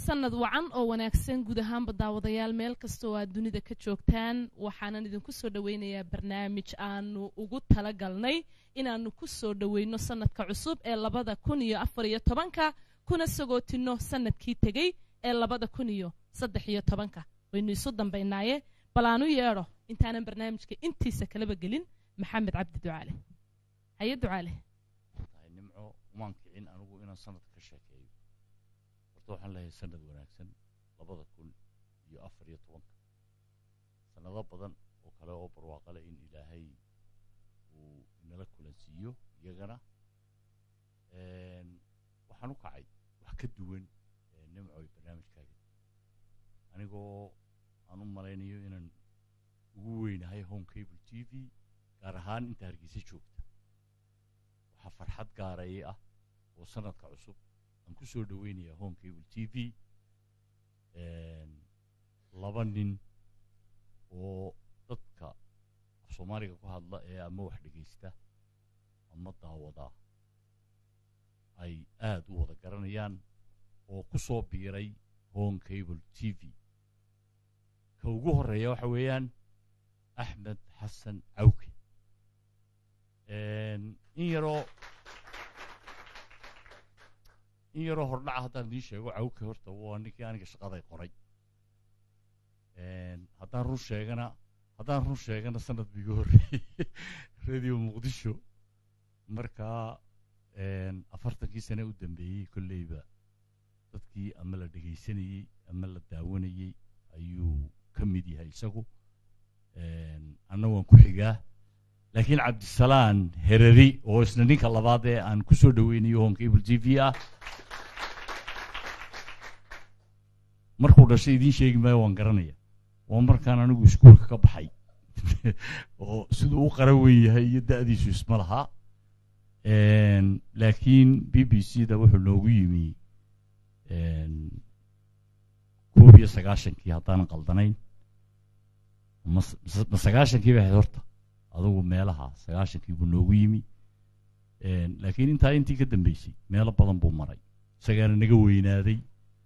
sanad wacan oo wanaagsan guud ahaanba daawadayaal meel kasta oo aad dunida ka joogtaan waxaanan idinku soo dhoweynayaa barnaamij aanu ugu talagalnay inaanu ku soo dhoweyno sanadka cusub ee labada kun iyo afar iyo tobanka kuna sagootino sanadkii tegey ee labada kun iyo saddex iyo tobanka waynu isu dambaynaaye bal aanu yeedho intaanan barnaamijka intiisa kalaba gelin maxamed cabdi ducaale haye ducaale tahay nimco umaan kicin anigu inaan sanadka ka sheekeeyo horta waxaan leeyahay sanad wanaagsan labada kun iyo afar iyo tobanka sanado badan oo kale oo barwaaqale in ilaahay uu inala kulansiiyo iyagana waxaan u kacay wax ka duwan nimco iyo barnaamijkaaga anigoo aan u malaynayo inaan ugu weynahay home cable t v gaar ahaan inta hargeysa joogta waxaa farxad gaarayay ah oo sanadka cusub aan ku soo dhoweynaya home cable t v laba nin oo dadka af soomaaliga ku hadla ee ama wax dhegaysta ama daawada ay aad u wada garanayaan oo ku soo biiray home cable t v ka ugu horreeya waxa weeyaan axmed xasan cawke in yaroo in yaroo hordhaca haddaan idiin sheego cawke horta waa ninkii aniga shaqaday qoray haddaan run sheegana haddaan run sheegana sanad biiga horreeyey radio muqdisho markaa afartankii sane u dambeeyey kolleyba dadkii ama la dhegaysanayey ama la daawanayey ayuu ka mid yahay isagu anna waan ku xigaa laakiin cabdisalaan hereri oo isna ninka labaad ee aan ku soo dhoweynayo home cable t v ah markuu dhashay idiin sheegi maayo waan garanaya waa markaan anigu iskuolka ka baxay oo siduu u qaran weyn yahay iyo da'diisu isma lahaa laakiin b b c da wuxuu noogu yimi koob iyo sagaashankii haddaanan qaldanayn ma sagaashankii bay ahayd horta adugu meelaha sagaashankii buu noogu yimi laakiin intaa intii ka dambeysay meelo badan buu maray isagaana naga weynaaday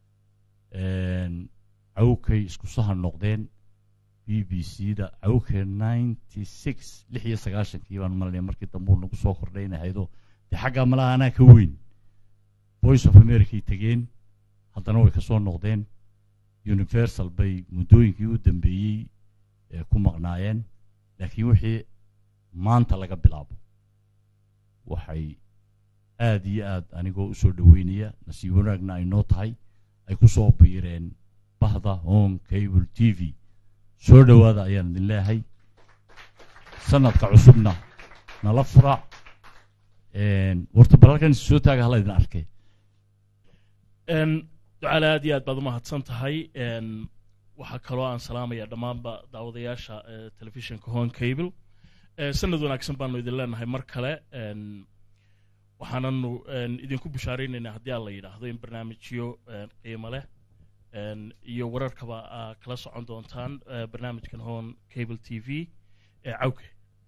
cawkay isku sahan noqdeen b b c da cawke ninety six lix iyo sagaashankii baan malanaya markii dambuu nagu soo kordhay in ahaydoo dee xaggaa malaha anaa ka weyn voice of americay tegeen haddana way ka soo noqdeen universal bay muddooyinkii u dambeeyey ku maqnaayeen laakiin wixii maanta laga bilaabo waxay aad iyo aad anigoo u soo dhoweynaya nasiib wanaagna ay noo tahay ay ku soo biireen bahda home cable t v soo dhowaada ayaan idin leeyahay sanadka cusubna nala fura warta balalkan soo taaga hala idin arkay ducaale aad iyo aad baad umahadsan tahay waxaa kaloo aan salaamaya dhammaanba daawadayaasha telefishinka home cable sanad wanaagsan baanu idin leenahay mar kale waxaananu idinku bushaaraynaynaa haddii aan la yidhaahdo in barnaamijyo qiimo leh iyo wararkaba aa kala socon doontaan barnaamijkan home cable t v ee cawke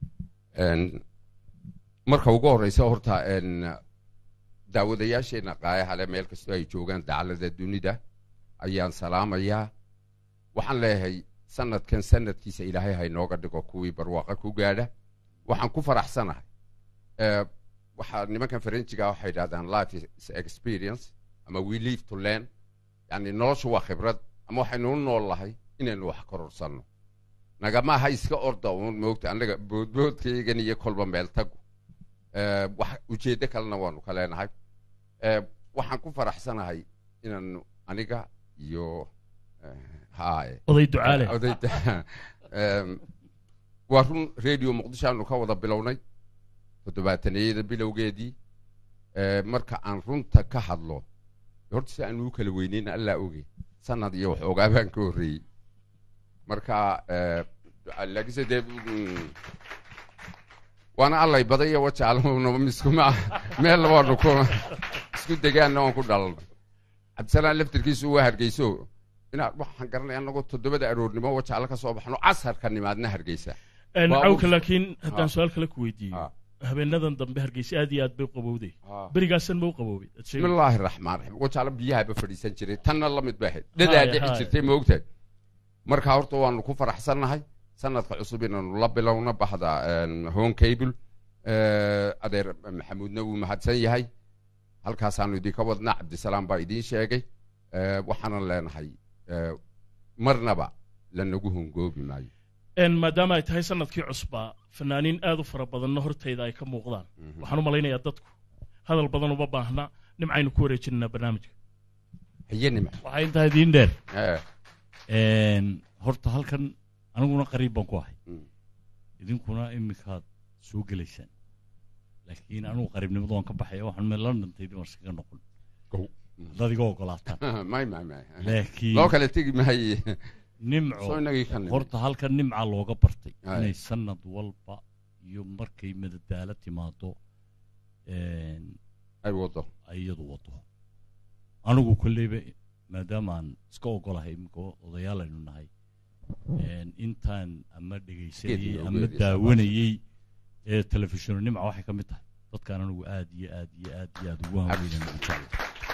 marka ugu horeysa horta daawadayaasheena qaayahale meel kastoo ay joogaan dacalada dunida ayaan salaamayaa waxaan leeyahay sanadkan sanadkiisa ilaahay haynooga dhigo kuwii barwaaqa ku gaadha waxaan ku faraxsanahay waxaa nimankan farenjiga waxay yidhahdaan life is experience ama we live to learn yani noloshu waa khibrad ama waxaynu u nool lahay inaynu wax kororsanno nagama aha iska orda uun moogta annaga boodboodkaygan iyo kolba meel tagu wax ujeeddo kalena waanu ka leenahay waxaan ku faraxsanahay inaanu aniga iyo haye oday ducaale oday waa run radio muqdisho aanu ka wada bilownay toddobaataniyada bilowgeedii marka aan runta ka hadlo horta si aanu u kala weyneyn allaa oge sanad iyo waxoogaa baan ka horreeyey marka laakiinse dee waana allay badaya wajaalnaba miskuma meel labaanu ku isku degaanna waan ku dhalalnay cabdisalaan laftirkiisu waa hargeyso inaa waxaan garanaya annagoo toddobada aroornimo wajaalo ka soo baxno casarka nimaadna hargeysa cawka laakiin haddaan su-aal kale ku weydiiyo habeenadan dambe hargeysa aad iyo aad bay u qabowday Ah. berigaasan ma u qaboobay Aad sheegay. bismillaahi raxmaan raxiim wajaalo biyahaba fadhiisan jiray tanna la mid bay ahayd dhadaa Haya, dhici haya. jirtay ma ogtahay marka horta waanu ku faraxsannahay sanadka cusub inaanu la bilowna baxda home cable Eh, adeer maxamuudna wuu mahadsan yahay halkaasaanu idinka wadnaa cabdisalaam baa idiin sheegay Eh, waxaanan leenahay eh, marnaba lanagu hongoobi maayo En maadaama ay tahay sanadkii cusbaa fanaaniin aad u fara badanna hortayda ay ka muuqdaan Mhm. waxaan u malaynayaa dadku hadal badan uma baahna nimcaynu ku wareejinanaa barnaamijka haye nimc waxaa intaa idiin dheer Eh, Een, horta halkan aniguna qariib baan ku ahay mm. idinkuna iminkaad soo gelaysaan laakiin anigu qariibnimada waan ka baxaya waxaan meel london taydin war iskaga noqon Gow. haddaad iga ogolaataan may may may laakiin loo kale tegi maaye nimco soo inagii ka nimid horta halkan nimca looga bartay Aye. inay sanad walba iyo markay madadaalo timaado een, ay wado ay iyadu wado anigu kolleyba maadaama aan iska ogolahay iminka odayaal aynu nahay een, intaan ama dhegaysanayey Geedna ama ogeedaysa. daawanayey ee telefishono nimca waxay ka mid tahay dadkaan anigu aad iyo aad iyo aad iyo aad ugu hanweynan ugu jeclay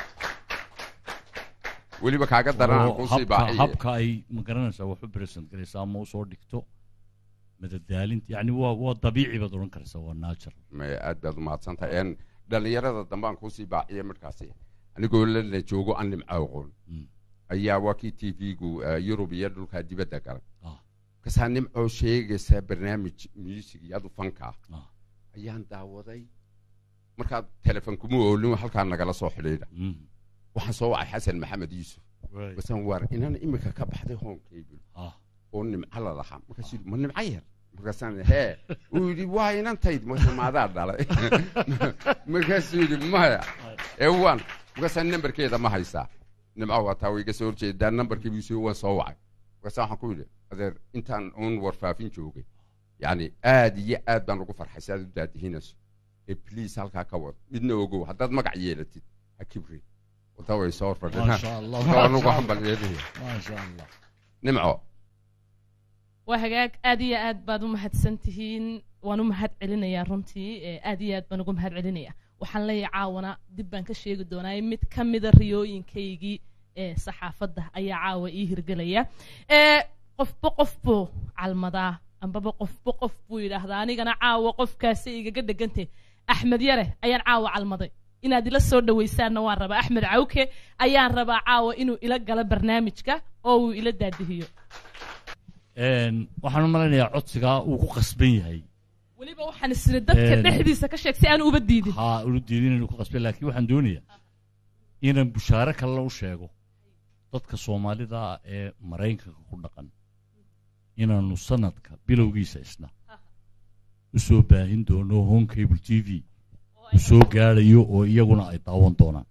weliba kaaga daran aan oo kusii habka, baaxiye habka ay magaranaysaa wax u present garaysaa ama usoo dhigto madadaalinta yani waa waa dabiici baad odhan karaysaa waa natural may aad baad umahadsan tahay En dhallinyarada dambe aan kusii baaxiye markaasi anigoo lana joogo aan nimco aqoon Mm. ayaa waa kii t v-gu yurub iyo dhulkaa dibadda galay Ah. kasaa nimcoo sheegaysa barnaamij music iyo adu fanka ah Ah. ayaan daawaday markaa telefon kuma oolin halkaa nagala soo xidhiidha Mm. waxaan soo wacay xasan maxamed yuusuf Right. basaan waar inaan imika ka baxday home cable Ah. oo nimco la lahaa markaasuu yidhi ma nimco yar markaasaan hee uu yidhi waa inantayd marka maadaa dhalay markaasuu yidhi maya ee waan markaasaan nambarkeeda ma haysaa nimco waa taa way iga soo horjeedaa nambarkii buu soo waan soo wacay markaasaan waxaan ku yidhi adeer intaan uun warfaafin joogay yacni aad iyo aad baan ugu farxay si aad u daadihinayso ee please halkaa ka wad midna ogow haddaad magac yeelatid ha kibri wada way soo fadhinaa maasha allah Marka waan ugu maasha hambal yeelaya maasha allah nimco waa hagaag aad iyo aad baad u mahadsan tihiin waan u mahad celinayaa runtii ee aad iyo aad baan ugu mahad celinaya waxaan leeyahay caawana dib baan ka sheegi doonaa mid ka mida riyooyinkaygii ee saxaafadda ayaa caawa ii hirgelaya ee qofba qof buu calmadaa ambaba qofba qof buu yidhaahdaa anigana caawa qofkaasi igaga dhegantay axmed yare ayaan caawa calmaday inaad ila soo dhawaysaanna waan rabaa axmed cawke ayaan rabaa caawa inuu ila galo barnaamijka oo uu ila daadihiyo Een, waxaan u malaynayaa codsigaa uu ku qasban yahay weliba waxaan isiri dadka Een. dhexdiisa ka sheeg si aan uba diidin ha ulu diidin inuu ku qasban laakiin waxaan doonayaa inaan bushaare kalena u sheego dadka soomaalida ah ee maraykanka ku dhaqan inaanu sanadka bilowgiisa isna u soo baahin doono home cable t v u soo gaadhayo oo iyaguna ay daawan doonaan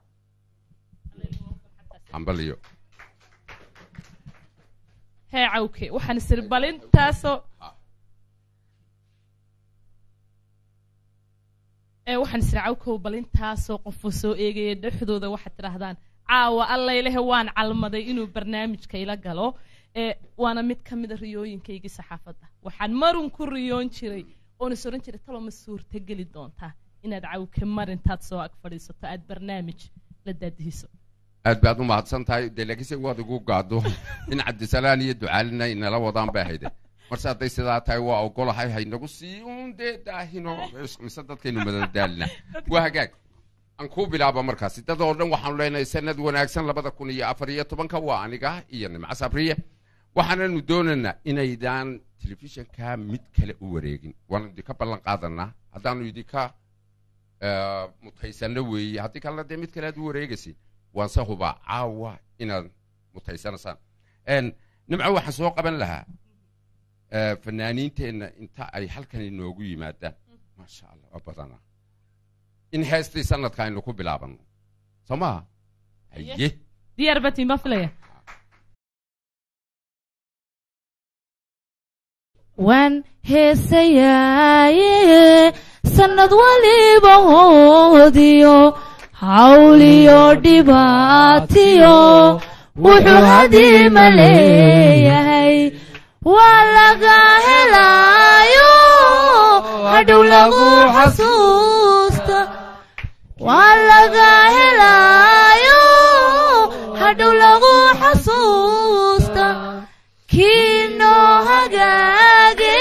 hambaliyo hee cawke waxaan isiri bal intaasoo ee waxaan isiri cawkow bal intaasoo qofuu soo eegaya dhexdooda waxaad tidhaahdaan caawa allaylehe waan calmaday inuu barnaamijka ila galo ee waana mid ka mida riyooyinkaygii saxaafadda waxaan marun ku riyoon jiray oon is oran jiray talo ma suurtageli doontaa inaad cawke mar intaad soo ag fadhiisato aad barnaamij la daadihiso aad baad u mahadsan tahay dee laakiinse waad igu gaado in cabdisalaan iyo ducaalina inala wadaan bay hayde marse hadday sidaa tahay waa ogolahay haynagu sii uun dee daahino mise dadkaynu madadaalina waa hagaag aan kuu bilaaba markaasi dad oo dhan waxaanu leenahay sanad wanaagsan labada kun iyo afar iyo tobanka waa aniga iyo nimco sabriye waxaananu doonaynaa inaydaan telefishanka mid kale u wareegin waanu idinka ballan qaadanaa haddaanu idinka eh, mutaysano weeye haddii kalena dee mid kale aad u wareegaysid waanse hubaa caawa inaad mutaysanaysaan En, nimco waxaan soo qaban lahaa eh, fanaaniinteenna inta ay halkan inoogu yimaadaan maasha allah waa badanaa in heestii sanadka aynu ku bilaabano soo maha haye diyaar batiin baan filaya waan heesayaaye sannad waliba hoodiyo hawliyo dhibaatiyo wuxuu hadiima leeyahay waa laga helaayo hadhow lagu xasuusta waa laga helaayo hadhow lagu xasuusta kii noo hagaage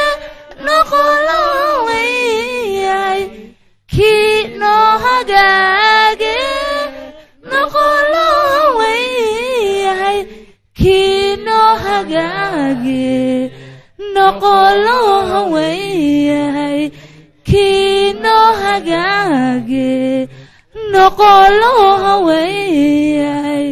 noqolo weyahay kii noo hagaage noqolo weyahay kii noo hagaage noqolo weyahay kii noo hagaage noqolo weyahay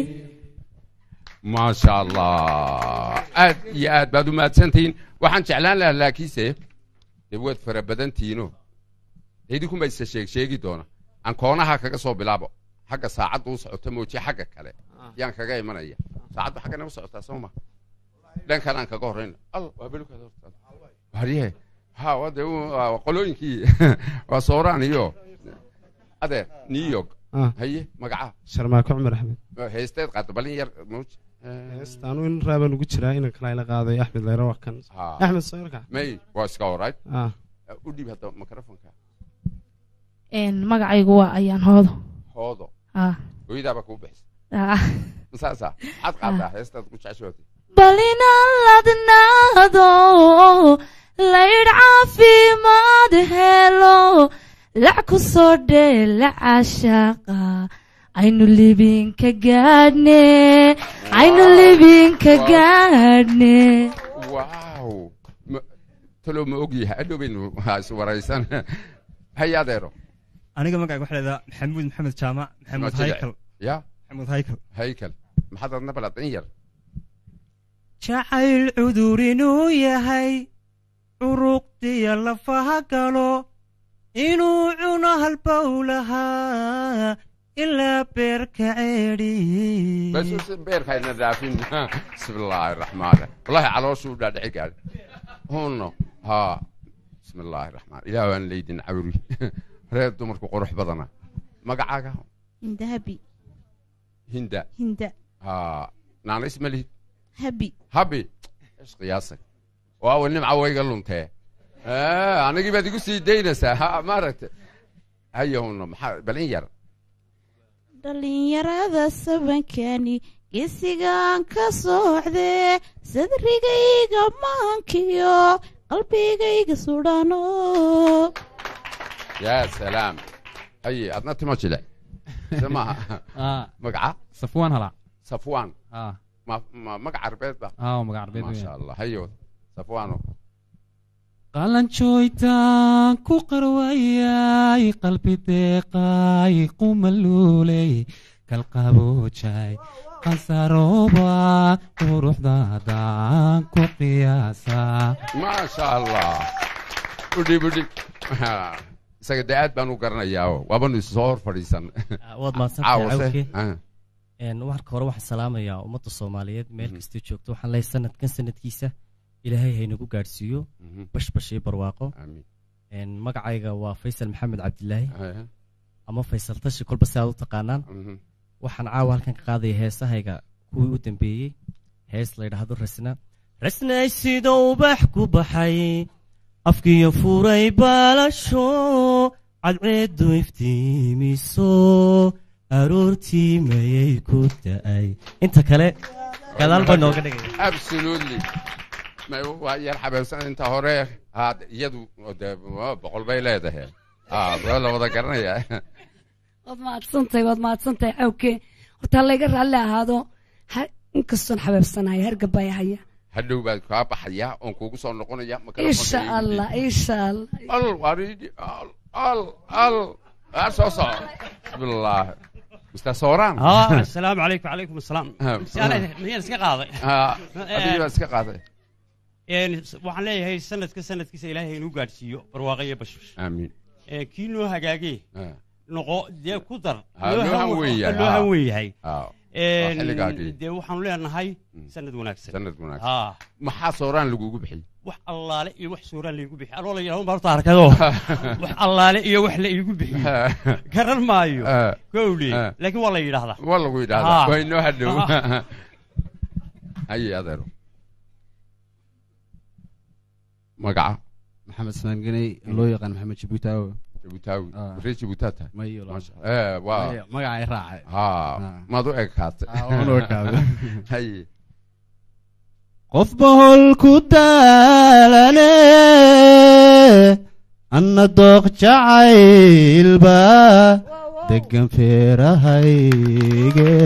maasha allah aad iyo aad baad u mahadsantihiin waxaan jeclaan lahaa laakiinse dee waad fara badantihiino idinkunba isa sheeg sheegi doona aan koonaha kaga soo bilaabo xagga saacadda u socota moojiye xagga kale yaan kaga imanaya saacaddu xaggana u socotaa soo ma dhankan aan kaga horrayna al waa belukaada horta warye ha waa dee u- waa qolooyinkii waa sooraan iyo adeer new york Ah. haye magaca sharmaako cumar axmed heesteed qaado balin yar mawj heestaanu in raabaan ugu jiraa inan kala ila qaaday axmed leyro waa kan ha axmed sawirka may waa iska alright ah u dhiib hadda microfonka magacaygu waa ayaan hoodo hoodo ah hooyadaaba kuu bixisa ah masaasa maxaad qaadaa heestaad ku jeceshootay bal inaan ladnaado laydh caafimaad helo lac ku soo dheela cashaaqa aynu libinka gaadhne aynu libinka gaadhne waaw ma- talow ma og yahay adhow baynu ha is waraysan haye adeero aniga magacayga waxaa leedaha maxamuud maxamed jaamac maxamuud Maxamed haykal ya maxamuud haykal haykal maxaad adna balad in yar jacayl cudur inuu yahay curuqdiya lafaha galo inuu cuno halbowlahaa ilaa beerka ceedhi bas beerkayna dhaafin bismillaahi raxmaan wallahi calooshu u dhaadhici gaadhi hunno ha bismillaahi raxmaan ilaah waan leydin cawri reer dumarku qurux badana magacaaga hindahabi hinda hinda ha naanays ma lihid habi habi ish qiyaasay waawa nimca wayga luntee Eh, anigii baad igu sii daynaysaa ha maaragta haye hunno maxaa balin yar dhallinyarada sabankani geesigaan ka socdee sadrigayga maankiyo qalbigayga sudhano yaa salaam haye adna timo jile se maaha magaca safwaan hala safwaan ah ma ma magac carbeed ba ah magac arbeed maasha allah hayo safwaano qalanjooytaan ku qarwayay qalbi deeqay qumaluuley kalqaboojay qansarooba quruxdaadaan ku qiyaasaa maasha allah udhib udhib isaga dee aad baan u garanayaa waabanu isu soo hor fadhiisan waad mahadsantahay caawase cawke Ah, Een, marka hore waxaan salaamayaa ummadda soomaaliyeed meel kastoo joogto waxaan leeyahay sanadkan sanadkiisa ilaahay haynagu gaadhsiiyo mhm, bashbash iyo barwaaqo amiin Een, magacayga waa faysal maxamed cabdilaahi Ah, ama faysal tashi kolba si aad u taqaanaan mhm. waxaan caawa halkan ka qaadaya heesahayga kuwii u dambeeyey hees la yidhaahdo rasna rasnay sida ubax ku baxay afkiyo furay baalasho cadceedu iftiimiso aroortii mayay ku da'ay inta kale gadaal baa nooga dhigaya absolutely Ma- waa yar xabeebsan inta hore ha iyadu dee waa boqol bay leedahay ah waa la wada garanaya waad mahadsantahay waad mahadsantahay cawke horta layga raalli ahaado ha- inkastoon xabeebsanahay hargabay haya hadhow baad kaa baxayaa oon kuugu soo noqonaya insha allah insha allah al waridi al al al aa soo soco bismillah mr sooraan اه السلام عليكم وعليكم السلام Ah, miyaan iska qaaday ah, adigii baad iska qaaday Een, waxaan leeyahay sanadka sanadkiisa ilaahay inuu gaadhsiiyo barwaaqo iyo bashbash amiin Ee, kii noo hagaagee Ah, noqo dee ku dar Ha, loo han weyn yahay, loo ha. han weyn yahay ah, Een, xilligaagii. dee waxaanu leenahay sanad wanaagsan sanad wanaagsan haa maxaa sooraan lagugu bixiyey wax allaale iyo wax suuraan laygu bixiy anoo la yidhahdo horta arkado wax allaale iyo wax la iigu bixiyo garan maayo Ah, gowli ah. laakiin waa la yidhahdaa waa lagu yidhahdaa Ah. waa inoo hadhow Ah. haye adeero magaca maxamed smaanganey loo yaqaan maxamed jibutaawo jibutaawi ree jibutaa tahay mayo Masha- ee waa Maya, magacay raacay ha maad u ekaatay Ah, waan u ekaaday. haye qof bahol ku daalane anna dooq jacaylba degan feerahayge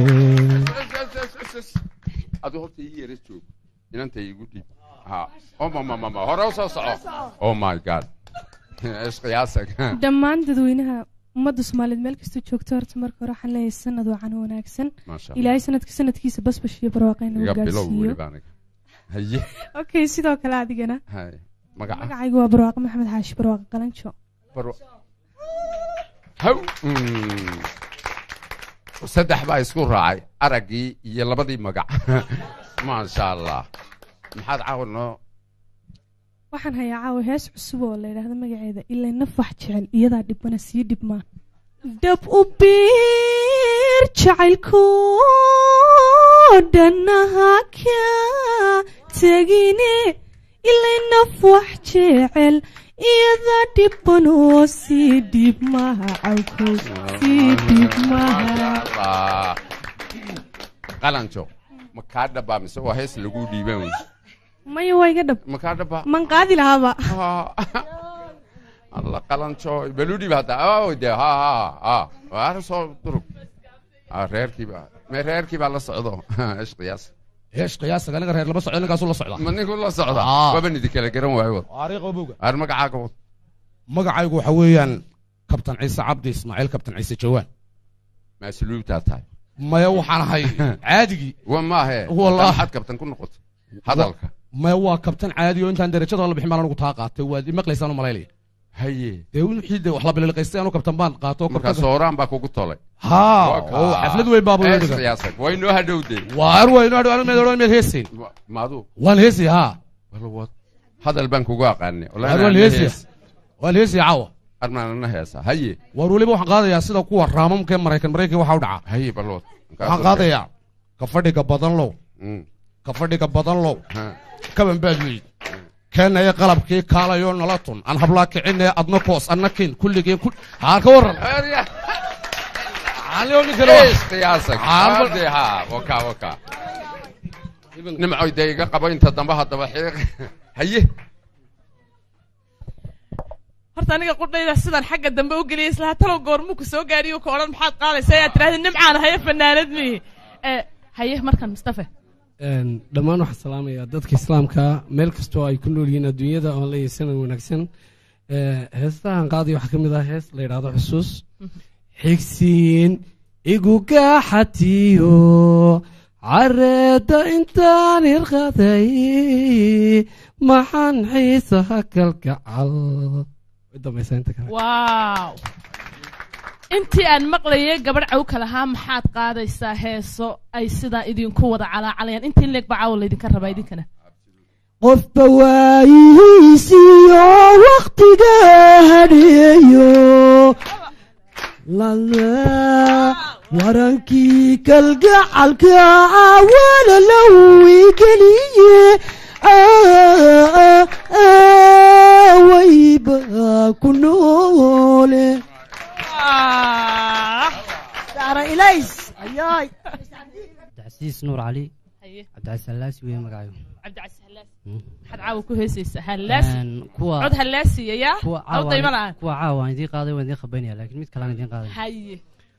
adu horta ii yara joog inanta igu dhib ha oh mama mama hore u soo soco oh my god ishqiyaasag dhammaan dadweynaha ummadda soomaaliyeed meel kasta joogto horta marka hore waxaan leeyahay sanad wacan oo wanaagsan Maasha Allah. ilaahay sanadka sanadkiisa basbash iyo barwaaqo inuu iga bilow gaarsiiyo weliba aniga haye okay sidoo kale adigana hay magaca magacaygu waa barwaaqo maxamed xaashi barwaaqo qalanjo Barwa- haw Mm. saddex baa isku raacay araggii iyo labadii magac maasha allah maxaad caawa noo waxaan hayaa caawa hees cusub oo la yidhaahdo magaceeda ilaa naf wax jecel iyadaa dhibana sii dhibmaa dhab u biir jacaylko dhannaha ka tegine ilaa naf wax jecel iyadaa dhiban oo sii dhibmaha cawkow sii dhibmaha Allah. qalanjo ma kaa dhabaa mise waa hees lagu dhiiban wey maya waa iga dhab ma kaa dhabaa man qaadi lahaaba alla qalanjo baludhiib hadda oh de ha ha ha waa soo durug Ah, reerkiiba me reerkiibaa la socdo ishqiyaas ishqiyaas aniga reer lama socdo ninkaasu la socda ma ninku la socda Ah. waba nidi kala garan waayo wad ariiqo bowga ar magacaaga wad magacaygu waxa weeyaan kabtan ciise cabdi ismaaciil kabtan ciise jawaan maasluubtaa tahay maya waxaan ahay caadigii wa maahe Wallah. maxaad kabtan ku noqotay hadalka maya waa kabtan caadi oo intaan derajada la bixin baan anigu taa qaatay waad imaqlaysaan u malaylaya haye dee wixii de wax la bililqaystay anu kabtan baan qaato markaa sooraan baa kugu tolay haa Waa kaa. oo xaflad weyn baaba loo Hees dhiga qiyaasag way noo hadhowdee waar weyn adho anu meed odhan meed heesayn maadu waan heesay haa wala wad hadal baan kugu aqaanay waar waan heesaya waan heesaya caawa armaanana heesa haye waar weliba waxaan qaadayaa sida kuwa raamamka ee maraykan maraykan waxaa u dhaca haye balwad waxaan qaadayaa ka fadhiga badan low ka fadhiga badan low kaban baad weyd keenaya qalabkii kaalayo nala tun aan hablaa kicinaya adna koos adna kin kulligii ku haa ka waran qiyaasag hade ha waka waka nimcoy dee iga qabo inta dambe haddaba xiiq haye horta aniga qudhayda sidaan xagga dambe u geliyay islaha talow goormuu ku soo gaadhiyo ka odhan maxaad qaadaysa ayaad tidhahda nimcaan haye fanaanad mihi Eh, haye markan mustafe Een, dhammaan waxaan salaamayaa dadka islaamka meel kastoo ay ku nool yihiin adduunyada oon leeyahay sanan wanaagsan Ee, heestahan qaadaya waxaa ka mid ah hees la yidhaahdo xusuus xigsiin igu gaaxatiyo careeda intaan hirqaday maxaan xiisaha kalgacal way dambaysaa inta kale waaw intii aan maqlayay gabadh cawka lahaa maxaad qaadaysaa heeso ay sidaa idinku wada calaacalayaan intii leeg baa caawa laydinka rabaa idinkana qofba waayihiisiyo waktiga hadheeyo lala warankii kalgacalka awala lawigeliye wayba ku noole saara ilays ayaay cabdicasiis nuur cali haye cabdicasiis hallaasi weeye magacayo cabdicasiis hallaasi maxaad caawa ku heesaysaa hallaasi Een, kuwa- cod hallaasiya yaa kuwa aw dayma caawa la'aan kuwa caawa waan idiin qaaday waan idiin qabaynaya laakiin mid kalaan idiin qaaday haye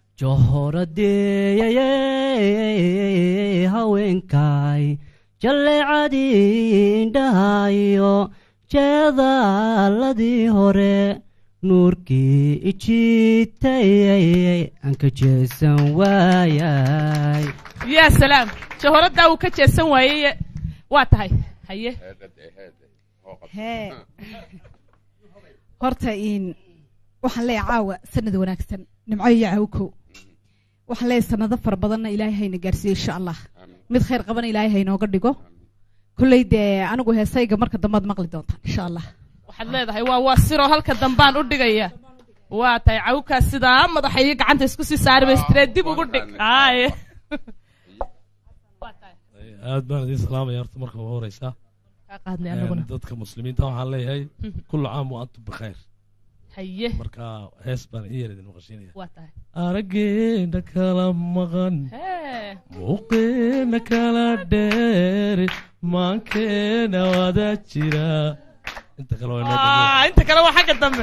johoradeeyay haweenkay jalleecadii indhahayo jeedaaladii hore nuurkii ijiitayay aan ka jeesan waayay yaa salaam jahoraddaa wuu ka jeesan waayey waa tahay haye hee horta in waxaan leeyahay caawa sanad wanaagsan nimco iyo cawkow waxaan leeyahay sanado fara badanna ilaahay hayna gaarsiiyo insha allah mid khayr qabana ilaahay haynooga dhigo kolley dee anigu heesayga marka dambaad maqli doontaan insha allah waxaad leedahay waa waa siroo halka dambaan u dhigaya waa tahay cawkaa sidaa madaxa iyo gacanta isku sii saari baystiree dib ugu dhig aaye aad baan idiin salaamaya horta marka ugu horeysa kaa qaadnay anaguna dadka muslimiinta waxaan leeyahay kullu caam wa antum bikhayr haye marka hees baan in yar idin maqashiinaya waa tahay araggeena kala maqan hee muuqeena kala dheer maankeena wada jira inta kale waa inoo Ah, inta kale waa xagga dambe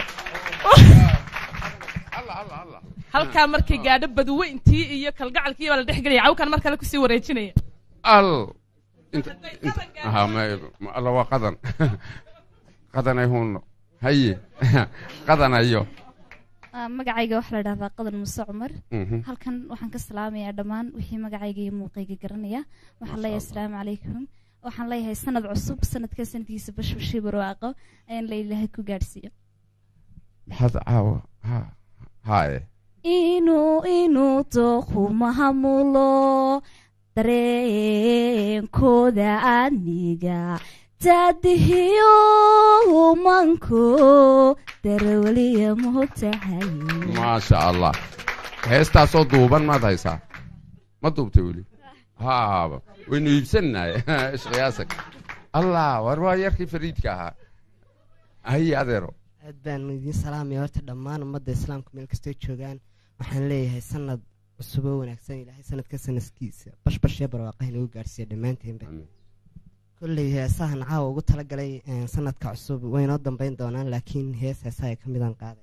halkaa markay gaadho badweyntii iyo kalgacalkii baa la dhex gelaya cawkan mar kale kusii wareejinaya al inta inta aha ma ma- alla waa qadan qadanay huno haye qadanayo Ah, magacayga waxaa la dhahdaa qadan muse cumar Mhm. halkan waxaan ka salaamayaa dhammaan wixii magacayga iyo muuqayga garanaya waxaan leeyahay asalaamu calaykum waxaan leeyahay sanad cusub sanadka sanadkiisa bashbashii barwaaqo ayaan la ilaahay ku gaadhsiiyo maxaad caawa ha haye inuu inuu dooqu mahamulo dareenkooda aniga taadihiyo manko darawaliya moogtahay maasha allah heestaasoo duuban maad haysaa ma duubtay weli ha waynu iibsannahay ishqiyaasak allah war waa yarkii fariidka ahaa haye adeero aad baan idiin salaamaya horta dhammaan ummadda islaamka meel kastoo joogaan waxaan leeyahay sanad cusub oo wanaagsan ilaahay sanadka sanadkiisa bashbash iyo barwaaqaha inagu gaadhsiiya dhammaanteenba kolley heesahan caawa ugu talagalay eh, sanadka cusub waynoo dambayn doonaan laakiin hees heesaha ka midaan qaaday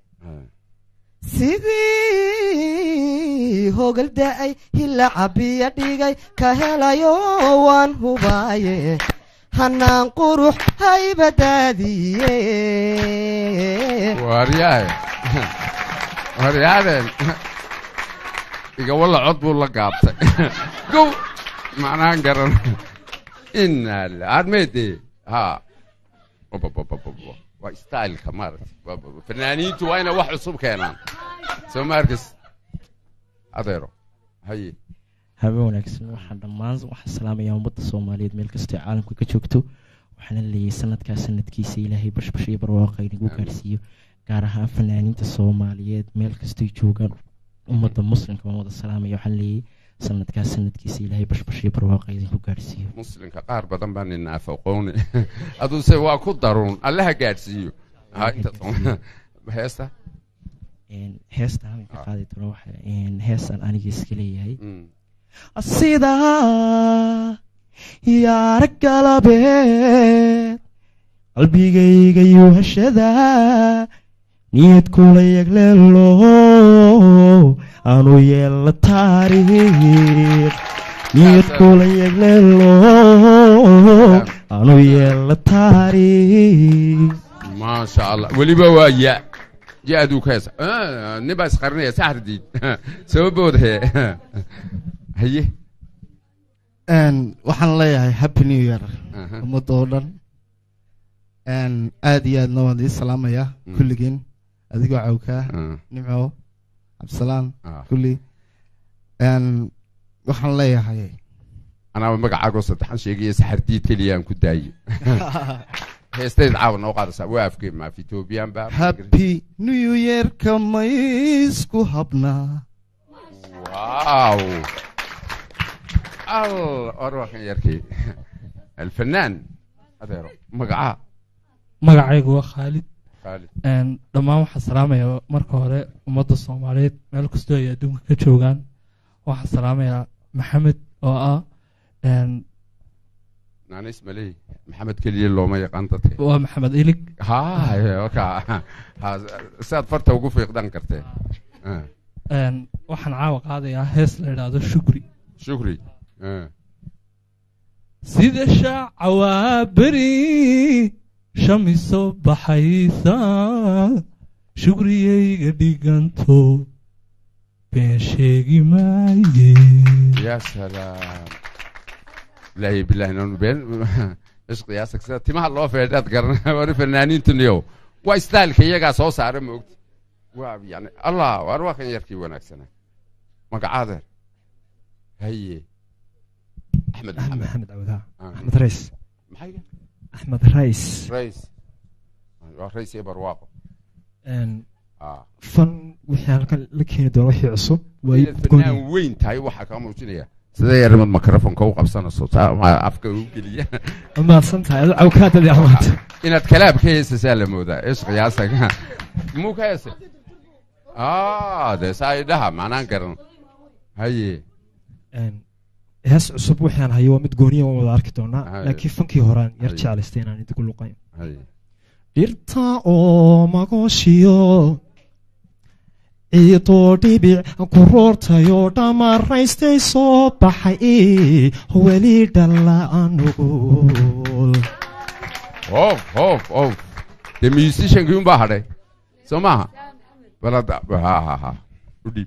sidii hogal da'ay hila cabiya dhigay ka helayo waan hubaaye hanaan qurux haybadaadiye waaryahay waaryaadeen iga walla cod buu la gaabtay gow macnaan garan inaa la armeede ha Obobobobobo. waa styleka maaragtay fanaaniintu waa inay wax cusub keenaan soo ma arkis adeero haye habeen wanaagsan waxaan dhammaan waxaan salaamayaa ummadda soomaaliyeed meel kastoo caalamka ka joogto waxaana leeyahay sanadkaa sanadkiisa ilaahay bashbash iyo barwaaqa inagu gaarsiiyo gaar ahaan fanaaniinta soomaaliyeed meel kastoy joogaan ummadda muslimka waan wada salaamaya waxaan leeyahay sanadkaa sanadkiisa ilaahay bashbash iyo barwaaqa idinku gaarsiiyo muslimka qaar badan baa nina afaqooni aduse waa ku daruun allaha gaadhsiiyo ha inta heesta heesta habeen ka qaadi doono waxa heestaan aniga iska leeyahay sidaa yaara galabeed qalbigayga yuhashada niyad kula yagleelo aanu yeella taariikh niyad kula yagleelo aanu yeella taariikh maasha allah weliba waa ya ya-duu ka heesa nin baa isqarinaya saxardiid sababooda he haye waxaan leeyahay happy new year Aha. ummadda oo dhan aad iyo aadna waan idin salaamayaa kulligiin adigoo cawkaa nimco cabdisalaan kulli waxaan leeyahay anaaba magacaagoo saddexan sheegaya saxardiid keliya aan ku daayo heestayd caawa noo qaadaysaa waa afkee maaf ethoobiyan ba happy new yearka maysku habnaa واو ال اروح يركي الفنان adeero magacaa magacaygu waa khaalid Khaalid. Een, dhammaan waxaan salaamayaa marka hore ummadda soomaaliyeed meel kastoo ay adduunka ka joogaan waxaan salaamayaa maxamed oo ah een, naan ismaley maxamed keliya looma yaqaan dadka waa maxamed ilig ha waka ha saad farta ugu fiiqdan kartee Ah. Een, waxaan caawa qaadayaa hees la idhaahdo shukri shukri Ah. sida shaaca waa beri shamiso baxaysa shukriyayga dhiganto been sheegi maaye يا سلام بالله بالله انه بين ايش قياسك سيدا تيمها لو فيداد قرن وري فنانين تنيو waa styleka iyagaa soo saara moogta waa yani allah waar waa kan yarkii wanaagsana magacaadeer haye axmed أحمد maxamed محمد عوضها آه. أحمد ريس maxay أحمد ريس rays waa rays iyo barwaaqo Een, Ah. fan wixii halkan la keeni doona wixii cusub waa inaad gooni. fanaan weyn tahay waxaa kaa muujinaya sidee yarmad microfonka u qabsanayso saa ma afka u geliya mahadsan tahay adu cawkaadadii amaanta inaad kalaab ka heesasaa la moodaa ishqiyaasaga muu ka heesay ah dee saa idhaha maanaan garan haye hees cusub waxaan hayo waa mid gooniya waan wada arki doonaa Haye. laakiin fankii horaan yar Haye. jeclaystay inaan idigu luqayn haye dhirta oo magooshiyo ciidoo dhibic ku roortayoo dhamaraystay soo baxay weli dhalla anugul of of of dee musiciankii unbaa hadhay soo maaha balada ha ha ha u dhiib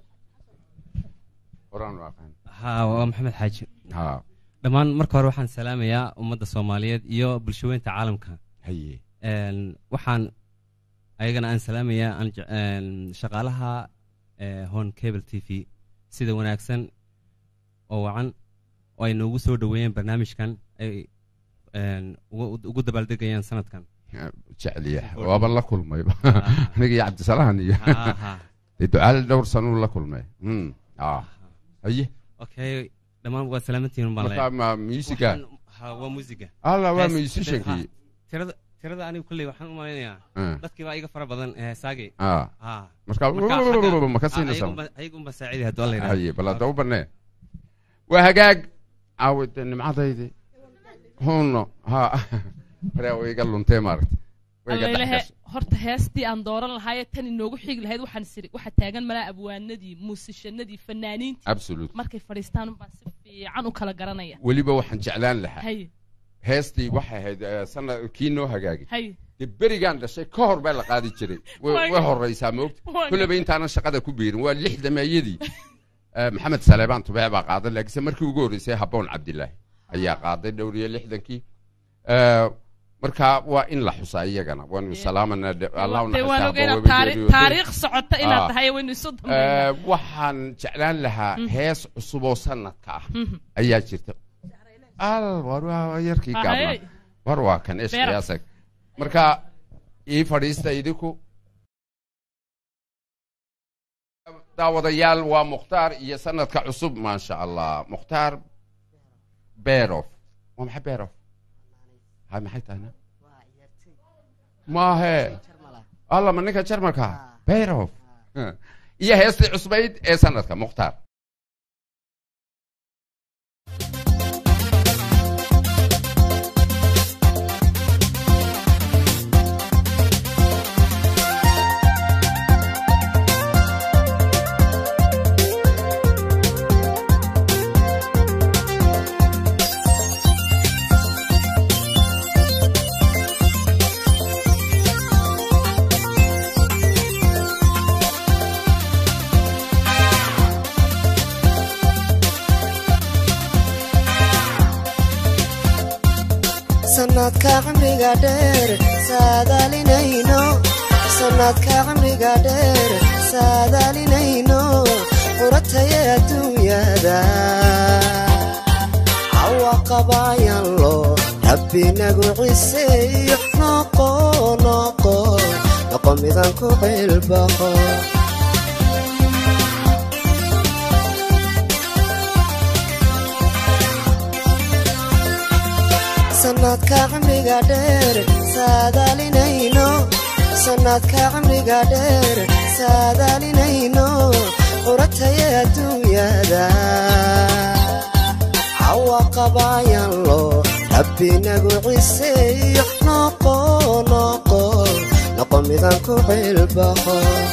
horaan u aqaan haa waa maxamed xaaji ha dhammaan marka hore waxaan salaamayaa ummadda soomaaliyeed iyo bulshaweynta caalamka haye Een, waxaan ayagana aan salaamayaa aan je- een, shaqaalaha ee, hon cable t v sida wanaagsan oo wacan oo ay noogu soo dhoweeyeen barnaamijkan ay een, ugu ugu dabaaldegayaan sanadkan jecliya waaba la kulmay aniga iyo cabdisalahan iyo Ha, ha. dee ducaale dhowr sanuu la kulmay Mm, ah haye okay dhammaan waa salaamantihiin baan marka ma musiga ha waa musiga alla waa Hees- musiciankii ha, tirada tirada anigu kulley waxaan u malaynayaa Ah. dadkii baa iga fara badan ee heesaagii Ah. ha Marka xagga- ma ka ah, siinaysaa? ayagunba- ayagunba saaciday hadduu alla yidhahdo. haye bal hadda u banee waa hagaag caawide nimcadaydi huno ha hore way iga luntee maaragta way iga allailahe dhexgashay horta heestii aan dooran lahaayee tan inoogu xigi lahayd waxaan siri waxa taagan malaa abwaanadii muusishanadii fanaaniintii Absolute. markay fadhiistaan unbaan si fiican u kala garanaya weliba waxaan jeclaan lahaa haye heestii waxay ahayd eh, sanad kii noo hagaagay haye dee berigaan dhashay ka hor baa la qaadi jiray way Waa- way horeysaa moogta waa- kulleba intaanan shaqada ku biirin waa lix dameeyadii Eh, maxamed saleebaan tubee baa qaaday laakiinse markii ugu horreysay habboon cabdilaahi ayaa qaaday dhowr iyo lixdankii Eh, marka waa in la xusaa iyagana waanu salaamanaa de- allah u dee waan naxariistaa ogeynaa Abba taari- Wabegeeriyo. taariikh socota inaad Ah. tahay waynu isu dambeynaa Eh, waxaan jeclaan lahaa Mhm. hees cusub oo sanadka ah Mhm. ayaa jirta al war waa yarkii Ah, gaabna hey. war waa kan Beera. ishqiyaasag marka ii fadhiista idinku daawadayaal waa mukhtaar iyo sanadka cusub maasha allah mukhtaar berof waa maxay berof hay maxay tahayna maahe alla ma ninka jarmalka berof iyo heestii cusbayd ee sanadka mukhtaar sanadka cimriga dheer saadaalinayno sanadka cimriga dheer saadaalinayno qurataya adduunyada cawa qabayan loo rabbi nagu ciseeyo noqo noqo noqo midan ku cilbaqo sanadka cimriga dheer saadaalinayno sanadka cimriga dheer saadaalinayno qurataya adduunyada cawa qabayan loo rabbi nagu ciseeyo noqo noqo noqo midan ku cilbaqo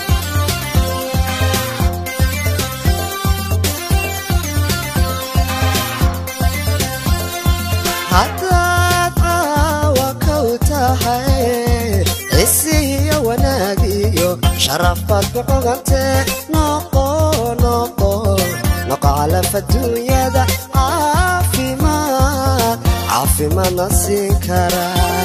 haddaad caawa kow tahay cisiyo wanaagiyo sharaf baad ku cogantee noqo noqo noqo calaf adduunyada caafimaad caafimaadna siin karaa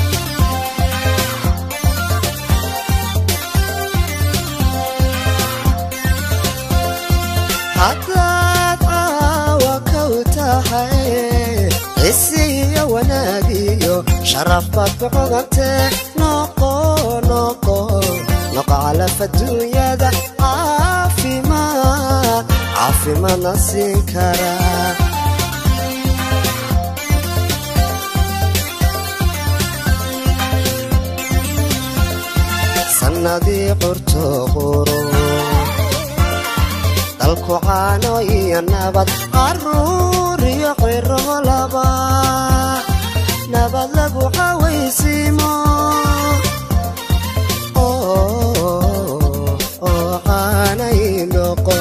haddaad caawa kow tahay cisiyo wanaagiyo sharaf baad ku cogantee noqo noqo noqo calaf adduunyada caafimaad caafimaadna siin karaa sannadii qurto quro dalku caano iyo nabad caruur iyo qiro laba nabad lagu cawaysiimo oo caanay noqo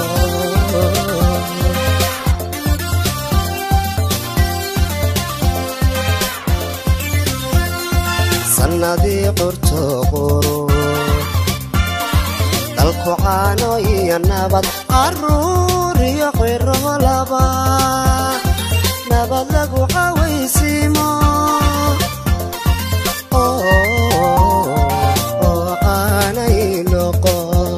sannadii qurto quro dalku caano iyo nabad caruur iyo qiro laba nabad lagu cawaysiimo oo caanay noqo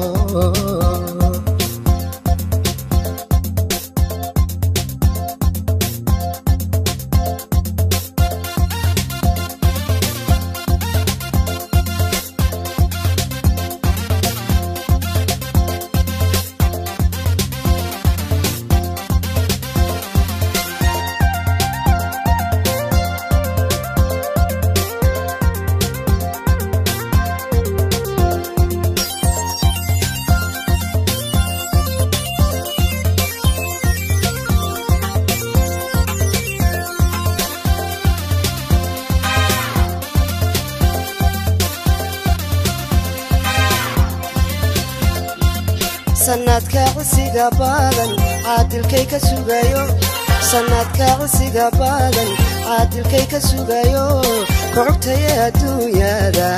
sanadka cisiga badan caadilkay ka sugayo sanadka cisiga badan caadilkay ka sugayo kocogtaye adduunyada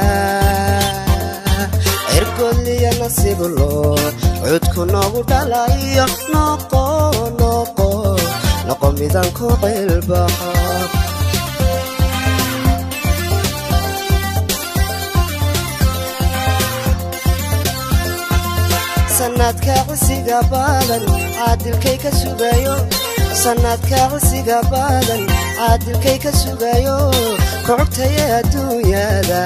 cirgodliya nasiiblo cudku noogu dhalayo noqo noqo noqo midan ku qilbaxo sanadka cisiga badan caadilkay ka sugayo sanadka cisiga badan caadilkay ka sugayo kocogtaye adduunyada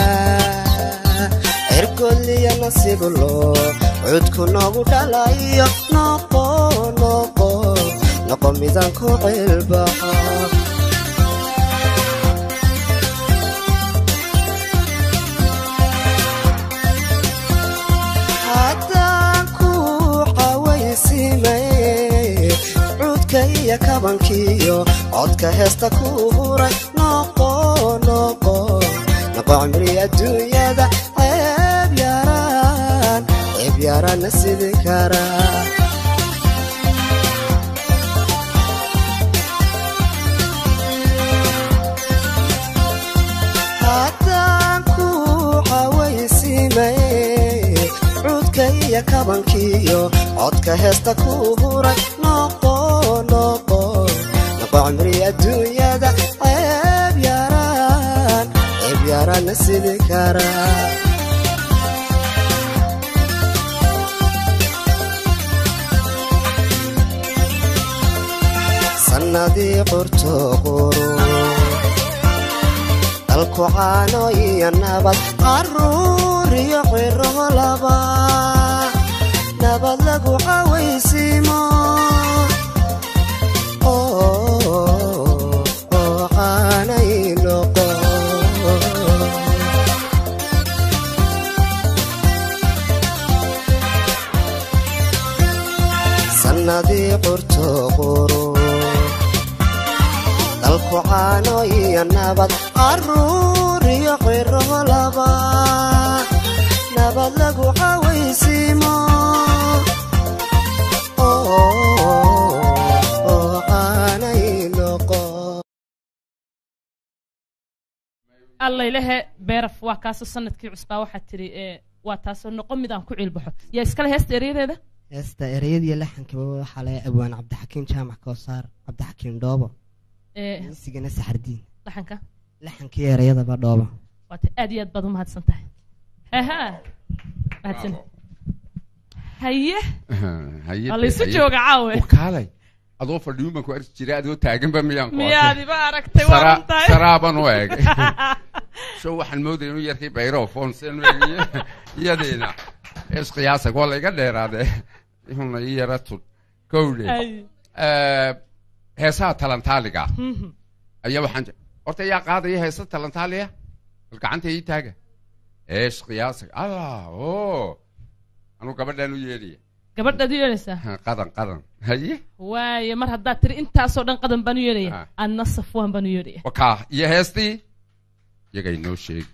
cirgodliya nasiiblo cudku noogu dhalayo noqo noqo noqo midan ku qilbaxo haddaan ku cawaysimay cuudka iyo kabankiyo codka heesta ku huray noqo noqo noqo cimri adduunyada ceeb yaraan ceeb yaraanna sidi karaa haddaan ku cawaysimay cuudka iyo kabankiyo codka heesta ku huray noqo noqo noqo cimri adduunyada ceeb yaraan ceeb yaraanna sidi karaa sannadii qurto quro dalku caano iyo nabad caruur iyo qiro laba nabad lagu cawaysiimo oo caanay noqo sannadii qurto quro dalku caano iyo nabad caruur iyo qiro laba nabad lagu cawaysiimo oo caanay noqo allaylehe beeraf waa kaasoo sanadkii cusbaa waxaad tidhi ee waa taasoo noqo mid aan ku ciilbaxo yaa iskale heesta eryadeeda heesta ereyadiiyo laxankaba waxaa laga abwaan cabdixakiin jaamac koosaar cabdixakiin dhoobo ee misigana saxardiin dhaxanka laxankii ereyadaba dhoobo waata aad iyo aad baad u mahadsan tahay haha mahadsan haye haye waa laysu jooga caawe kaalay adoo fadhiyun baan ku arki jiray adoo taaganba miyaan ku miyaad iba aragtay waa Saraa- runtahay saraaban u eegay show waxaan moodaya inuu yarkay bayro foonsen iyadeena isqiyaasa waa layga dheeraade ihuna ii yara tud kowdhe Ay. Eh, heesaha talantaaliga Mhm. ayaa waxaan je- horta yaa qaadaya heesa talantaaliya bal gacanta ii taaga eesh qiyaasa allah o anuu gabadhaan u yeedhaya gabadhaad u yeedhaysaa qadan qadan haye waaye mar haddaad tiri intaasoo dhan qadan baan u yeedhaya anna safwaan baan u yeedhaya wakaa iyo heestii iyagay noo sheegi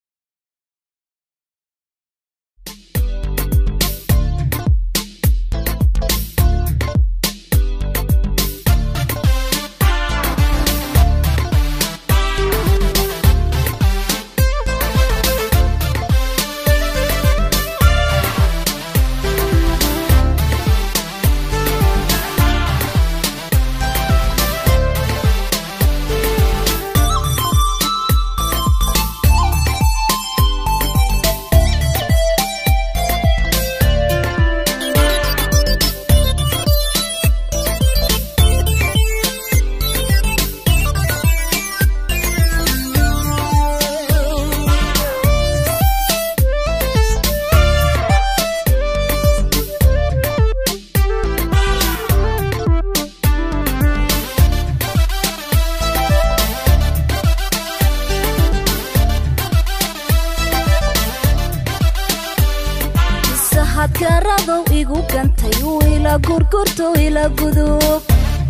sahadkaradow igu gantay uu ila gurgurto ila gudub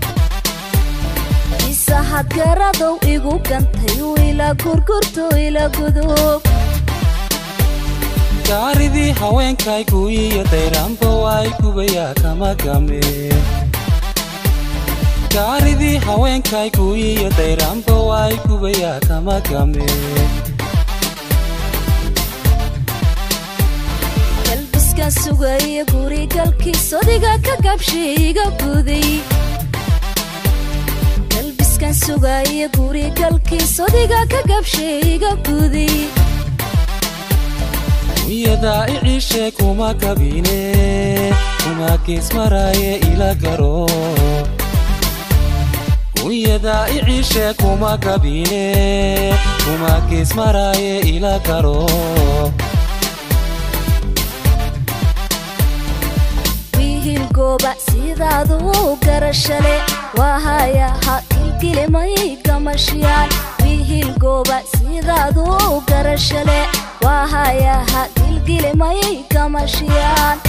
isahadkaradow igu gantay uu ila gurgurto ila gudub gaaridii haweenkaygu iyo dayraanba waay gubayaa kama game gaaridii haweenkaygu iyo dayraanba waay gubayaa kama game galbiskan sugaya gurigalkiis odiga ka gabshay iga guday galbiskan sugaya gurigalkiis odiga ka gabshay iga guday wiyadaa iciishe kuma kabine kuma geesmaraaye ila garo wiyadaa iciishe kuma kabine kuma geesmaraaye ila garo wiihil gooba sidaadu garashale waahaya ha kilkilimay gamashiyaan wiihil gooba sidaadu garashale waahaya ha kilkilimay gamashiyaan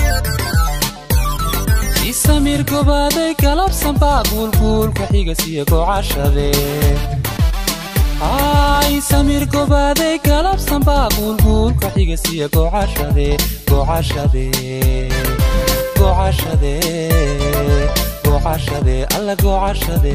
isamir gobaaday galabsan baa guulguulka xigasiyo gocashade ay samir gobaaday galabsan baa guulguulka xigasiyo gocashade gocashade gocashade gocashade alla gocashade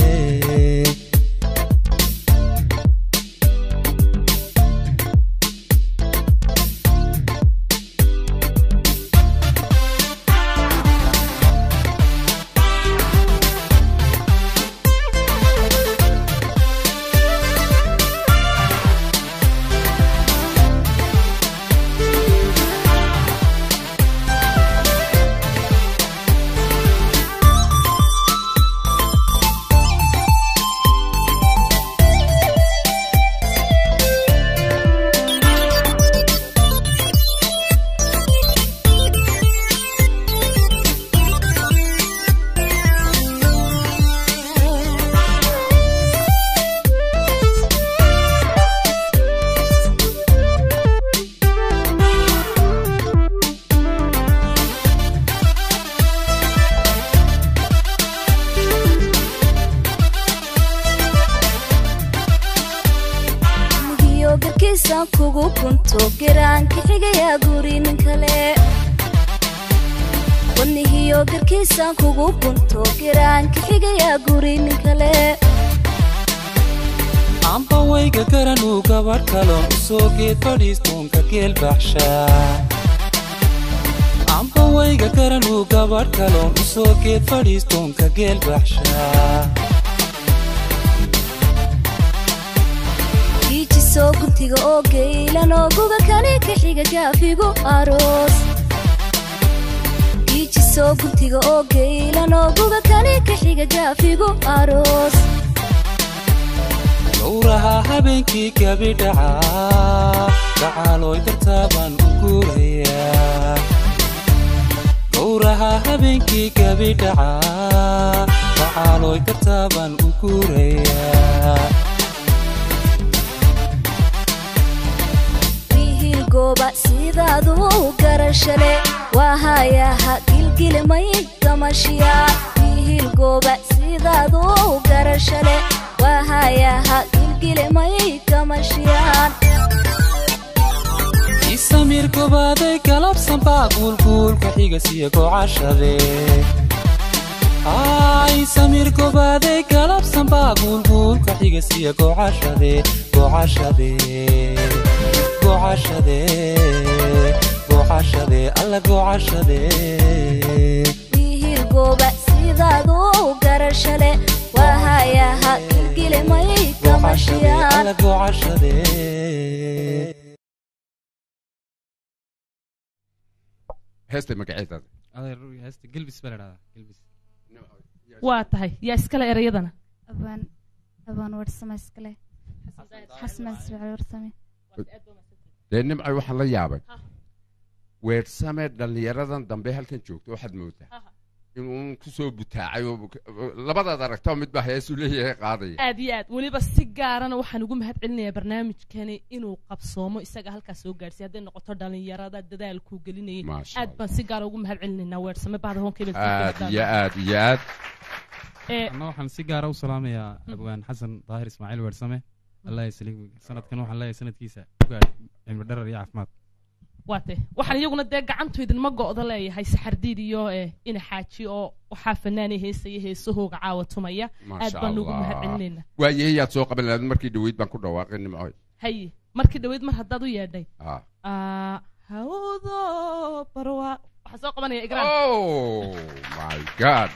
mugiyo garkiisan kugu kunto geraanka xigayaa guri nin kale wadnihiyo garkiisan kugu kunto geraanka xigayaa guri nin kale amba wayga garanuu gabadh kaloon u soo geed fadhiistoonka geel baxshaa amba wayga garanuu gabadh kaloon u soo geed fadhiistoonka geel baxshaa giijisoo guntiga oo geylan oo guga kale ka xiga gaafigu aroos giijisoo guntiga oo geylan oo guga kale ka xiga gaafigu aroos gowraha habeenkii gabidhacaa gacaalooy dartaa baan u guurayaa guuraha habeenkii gabi dhacaa waxaalooy dartaabaan u guurayaa wiilgooba sidaadu garashale waa hayaha gilgilmay gamashiya wiilgooba sidaadu garashale waa hayaha gilgilmay gamashiyaan isamir gobaaday galabsan baa guulguulka xigasiya gocashade isamir gobaaday galabsan baa guulguulka xigasiya gocashade gocashade gocashade gocashade alla gocashade wiilgooba sidaadu garashale waa hayaha gilgilmay gamashiyaan alla gocashade heesta magaceeda heesta gelbis baa la dhahdaa gelbis waa tahay yaa iskale erayadana abaan abaan warsame iskale xasman ismaaciil warsame dee nimcay waxaan la yaabay weersame dhallinyaradan dambe halkan joogto waxaad moodaa inuu kusoo butaacay oo labadaad aragtaba midbaa heesuu leeyahay qaadaya aad iyo aad weliba si gaarana waxaan ugu mahad celinayaa barnaamijkani inuu qabsoomo isaga halkaas soo gaarsiy hadday noqoto dhalinyarada dadaalkuu gelinayay Maasha aad baan si gaara ugu mahad celinaynaa weersame bahda honkebel aad iyo aad iyo aad anna waxaan si gaara u salaamayaa abwaan xasan daahir ismaaciil weersame allah yasaliim sanadkan waxaan leeyahay sanadkiisa ugaadh cilmi dharar iyo caafimaad waate waxaan iyaguna dee gacantu idinma go'do leeyahay saxardiid iyo eh, ina xaaji oo waxaa fanaanay heesaya heesahooga caawa tumaya aad maasha baan ugu mahad allah celinaynaa waayahayaad soo qaban lahayd markii dhaweyd baan ku dhawaaqay nimcoy haye markii dhaweyd mar haddaad u yeedhay Ah. Ah, hawdo barwa waxaan soo qabanaya igraan oh my god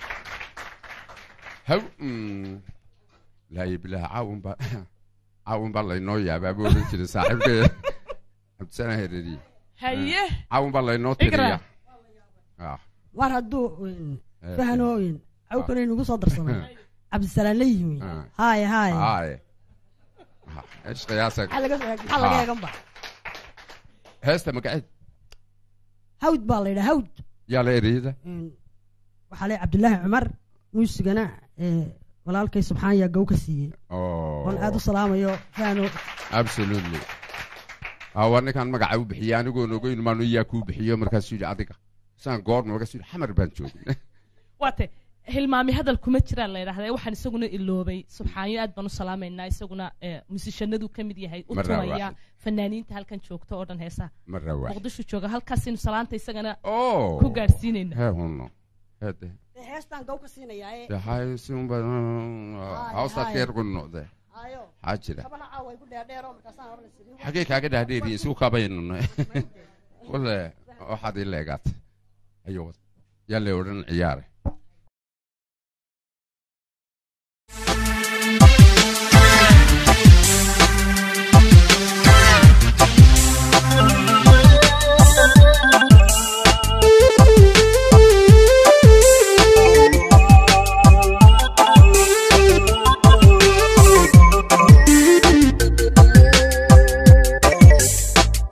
haw mm, laaye bilaah caawun baa caawun baa laynoo yaabaa buu odhan jiray saaxiibkay cabdisana hereriye haye caawun baa laynoo Igraan. tiriya Ah. war hadduu Eh, fahanooyin cawkana inugu soo darsamay cabdisalaan la yimi Ah. haye haye Haye. Ah, ايش قياسك؟ maxaa laga maxaa laga eegan ba heesta magaceed hawd baa la yidhaa hawd yaa la ereyada waxaa le cabdilaahi cumar muusigana ee walaalkay subxaan yaa gow ka siiyey Oh. oon aad u salaamayo fahano absolutely ah waa ninkaan magaca u bixiyey anigoon ogeyn maanu iyaa kuu bixiyo markaasuu yidhi adiga saan goorma markaasuu yidhi xamar baan joogin waate hilmaami hadal kuma jiraan la yidhahdaa waxaan isaguna iloobay subxaanyo aad baan u salaamaynaa isaguna eh, musishanadu ka mid yahay u Marra tumaya waaxid. fanaaniinta halkan joogta oo dhan heesaha marra waaxid. muqdisho jooga halkaasaynu salaanta isagana Oh. ku gaadhsiinayna hee hunno hede heestaan gow ka siinayaa ee yahay sinba hawsta haye. keer gunnoqde hayo maxaa jira kabana caawa ay ku dheerdheero markaasaan oran sidii xagee kaaga dhaadheeriye isku kabaynano wale waxaad ii leegaatay ayo wad yaa le odhan ciyaare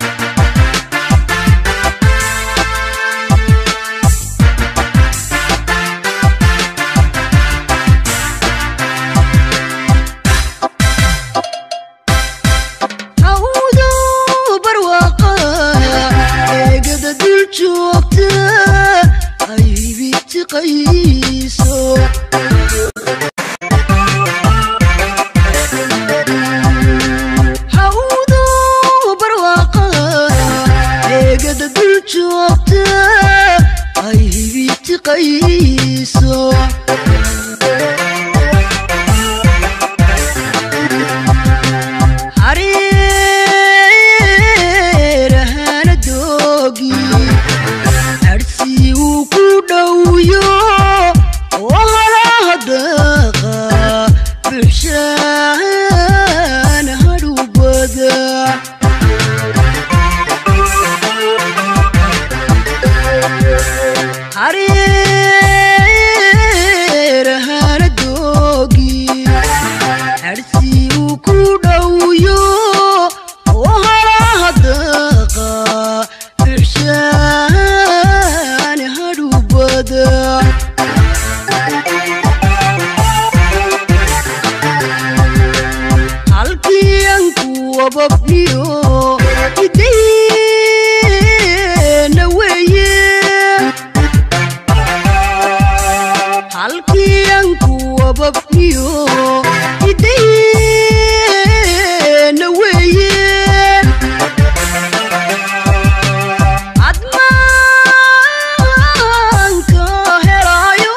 Thank wababniyo idayna weeye halkiyanku wababniyo idayna weeye admaanka helaayo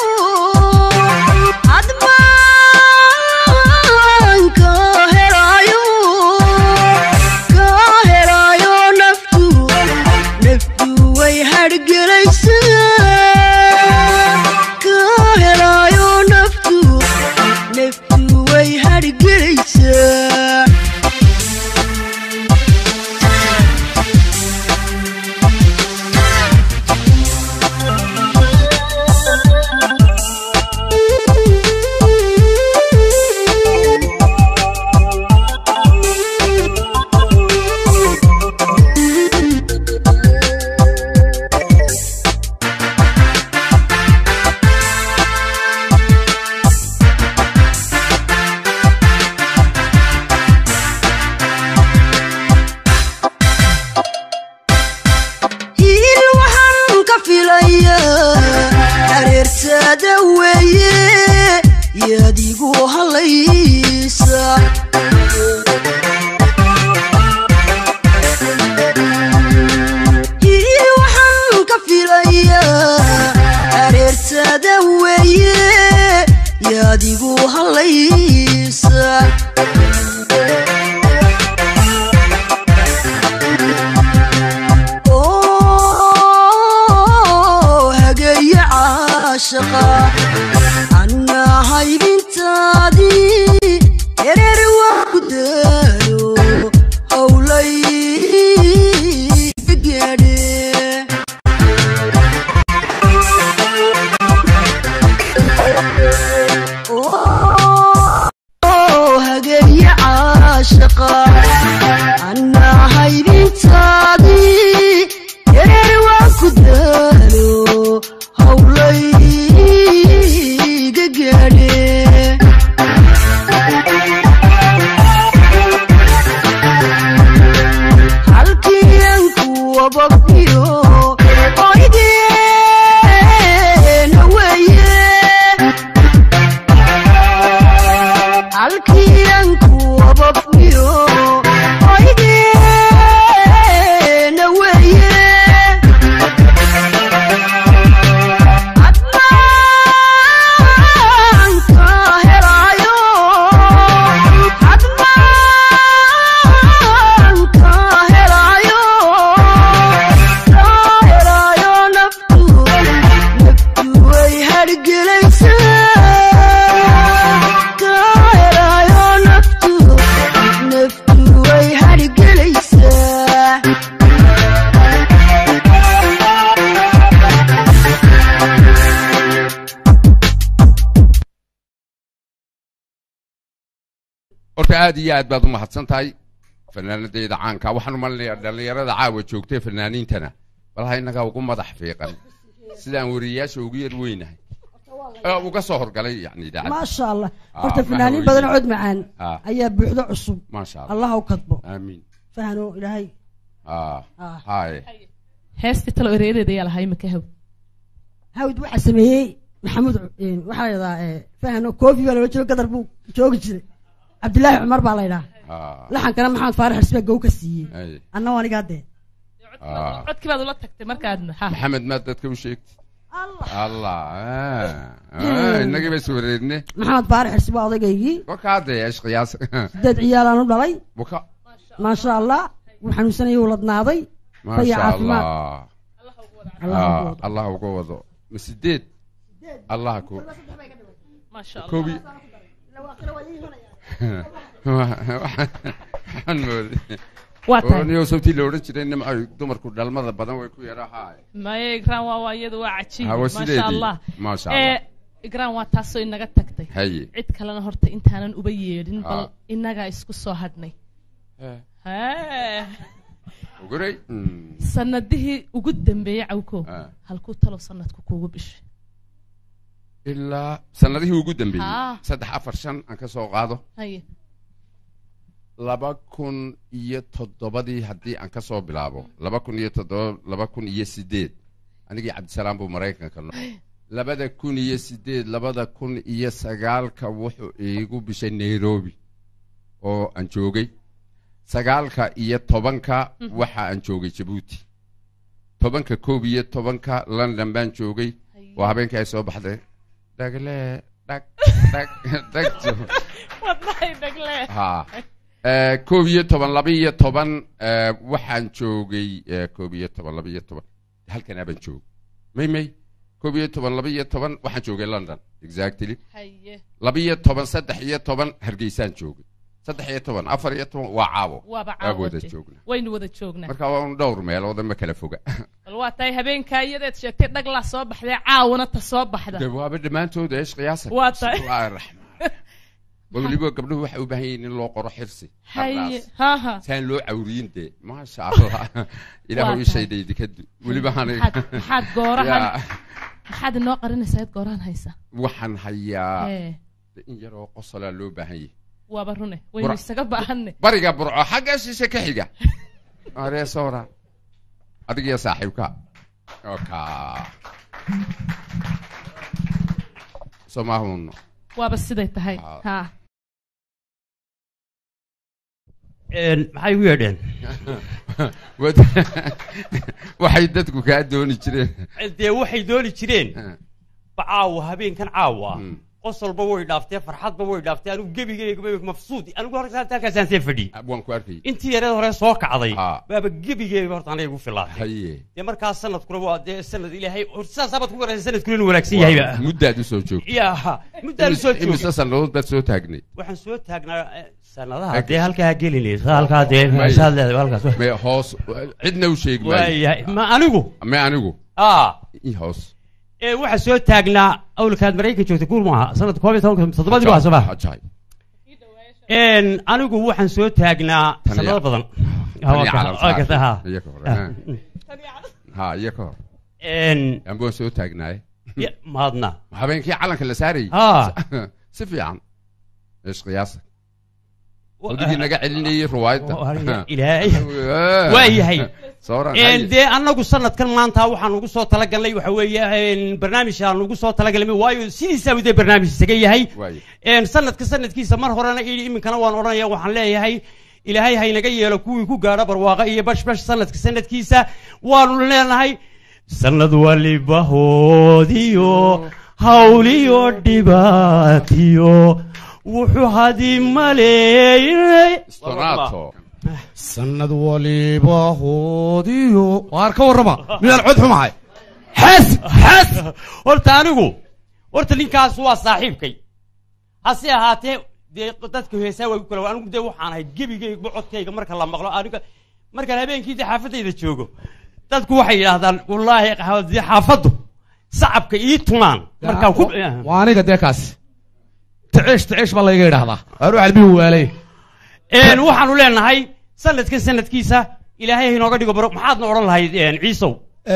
admaanka helaayo ka helaayo naftu naftu way hargelaysaa ka helaayo naftu naftu way hargelaysaa hiil waxaan ka filayaa areertaada weeye yaadigu halaysa hiil waxaan ka filayaa areertaada weeye yaadigu halaysa oo hageeye caashaqa annaa haybintaadii ereer waa ku daalo howlay gaadhe oo hageeye caashaqa annaa haybintaadii ereer waa ku daalo howlayga gaadhe halkiyanku wababniyo oygeena weeye halkiyanku wababniyo oygeena weeye admaanka helaayo admaanka helaayo ka helaayo naftu naftu way hargelaysaa ka helaayo naftu naftu way hargelaysaa horta aad iyo aad baad u mahadsan tahay fanaanadeyda caanka waxaan u malinayaa dhallinyarada caawa joogtay fanaaniintana bal ha innagaa ugu madax fiiqan sidaan wariyayaasha ugu yar weynahay ee uga soo horgalay yani idaacadda maasha allah Ah, horta ma fanaaniin haweyne. badan oo cod macaan Ah. ayaa buuxdo cusub maasha allah allah u kadbo aamiin fahano ilaahay ah Ah. haye heestii talo ereereeda ayaa lahay maka haw hawd waxaa sameeyey maxamuud eh, waxaa la yidhahaa eh, fahano koofi baa loola jiro gadar buu joogi jiray cabdilaahi cumar baa la yidhaha ah laxankana maxamed faarax xisbaa gow ka siiyey ay anna anigaa dee ah codkii baad ula tagtay markaadna ha maxamed maad dadka u sheegtay allah ah, ah, innagii bay iswareedne maxamed faarax xirsi waa odaygaygii kolkaa dee eesh qiyaas sideed ciyaalaan u dhalay buka maasha allah wuu xanuunsanayay wuu ladnaaday faya maasha allah caafimaad Allah ha Ah, allah uga wado ma sideed allah ku koobi waxaan mooday Waa tahay. oo niyow sabtii la odhan jiray nimco dumarku dhalmada badan way ku yarahaa maya igraan waa waa iyadu waa cajiib Ha, waa maasha sideedii. allah Maasha Eh, Allah. igraan waa taasoo inaga tagtay haye cid kalena horta intaanan uba yeedhin bal Ah. inagaa isku soo hadhnay Eh. Hee. uguray sanadihii ugu dambeeyey cawko Ah. halkuu talo sanadku kuugu bishay ilaa sanadihii ugu dambeeyey Haa. saddex afar shan aan ka soo qaado haye laba kun iyo toddobadii haddii aan ka soo bilaabo laba kun iyo toddoba laba kun iyo sideed anigii cabdisalaam buu maraykanka no labada kun iyo sideed labada kun iyo sagaalka wuxuu iigu bishay nairobi oo aan joogay sagaalka iyo tobanka Mhm. waxa aan joogay jabuuti tobanka koob iyo tobanka london baan joogay waa habeenkii ay soo baxday dhagle dhag dhag dhag wadnahay dhagle ha Eh, koob iyo toban laba iyo toban eh, waxaan joogay eh, koob iyo toban laba iyo toban halkanaa baan joogay may may koob iyo toban laba iyo toban waxaan joogay london exactly haye laba iyo toban saddex iyo toban hargeysaan joogay saddex iyo toban afar iyo toban waa caawo waaba waa wada caawade joogna waynu wada joognaa marka waa un dhowr meelooda ma kala foga bal waa tahay habeenkaa iyadeed sheegtay dhaglaa soo baxday caawana ta soo baxda de waaba dhammaantooda eesh qiyaasa Waa tahay. bismillaahi raxmaan weliba gabdhuhu waxay u baahan yihiin in loo qoro xirsi haye Qardaas. haha saan loo cawriyin dee maasha allah ilaahu Waa ii tahay. shaydhay dikadu weliba han maxaad maxaad goorahan Yaa, maxaad inoo qarinaysaa id goorahan haysa waxaan hayaa ee de in yaroo qosolaa loo baahan yahay waaba rune waynu Bura- isaga baahanne bariga burco xagga shishe ka xiga aree soora adigiyo saaxiibka oka soomaahuno waaba siday tahay ha maxay u yeedheen Wad- waxay dadku kaa dooni jireen dee waxay dooni jireen ba caawa habeenkan caawa qosolba way dhaaftee farxadba way dhaaftee anigu gebigeyga mafsuud anigu horta halkaasaan see fadhiyey waan ku arkayay intii yareed hore soo kacday baaba gebigeyga horta aniga igu filaatay haye dee markaas sanadkuna waa dee sanad ilaahay horta sidaasabaad ku garaysa sanadkuna inuu wanaagsan yahayba muddaad u soo joogtay ya muddaan soo joogay imise sannadood baad soo taagnay waxaan soo taagnaa eh, sanadaha dee halkaa gelinaysa halkaa dee saad leedahay halkaas me hoos cidna u sheegi maayo. waayahay ma anigu me anigu aa i hoos ee waxaa soo taagnaa awlkaad maraykan joogtay guur maaha sanadka koob iyo tobanka toddobadii baa soo baxa Ajaib. een anigu waxaan soo taagnaa Tan sanado iyo- badan tan iyo calan Waa ka- ha. saar. Iyo ka hor, Ah. ha. ha iyo ka hor een ambaan soo taagnaaye ya- maadna habeenkii calanka la saarayay Ah. si fiican eesh qiyaasa qalbigii naga celinayay ruwaayadda ilaahay waa yahay sawran een dee annagu sanadkan maanta waxaan ugu soo talagalnay waxa weeye een barnaamij aan ugu soo talagalnay waayo sidiisaaba dee barnaamij isaga yahay waaye een sanadka sanadkiisa mar horena ii iminkana waan odhanaya waxaan leeyahay ilaahay haynaga yeelo kuwii ku gaadho barwaaqa iyo bashbash sanadka sanadkiisa waanu leenahay sanad walibahoodiyo hawliyo dhibaatiyo wuxuu hadi maleeyay Stonato. sanad waliba hoodiyo waar ka warrama midaan cod xumahay xaas xaas horta anigu horta ninkaas waa saaxiibkay hase ahaatee dee dadka heesaa waa igu kala anigu dee waxaan ahay gebigayga codkayga marka la maqlo aniga markaan habeenkii dee xaafadayda joogo dadku waxay yidhaahdaan wallaahi dee xaafaddu sacabka ii tumaan markaan ku waa aniga dee kaasi taceesh taceesh baa layga idhaahdaa waar wax albihi waalay een waxaanu leenahay sanadkan sanadkiisa ilaahay ha inooga dhigo baro maxaadna odhan lahayd een ciisow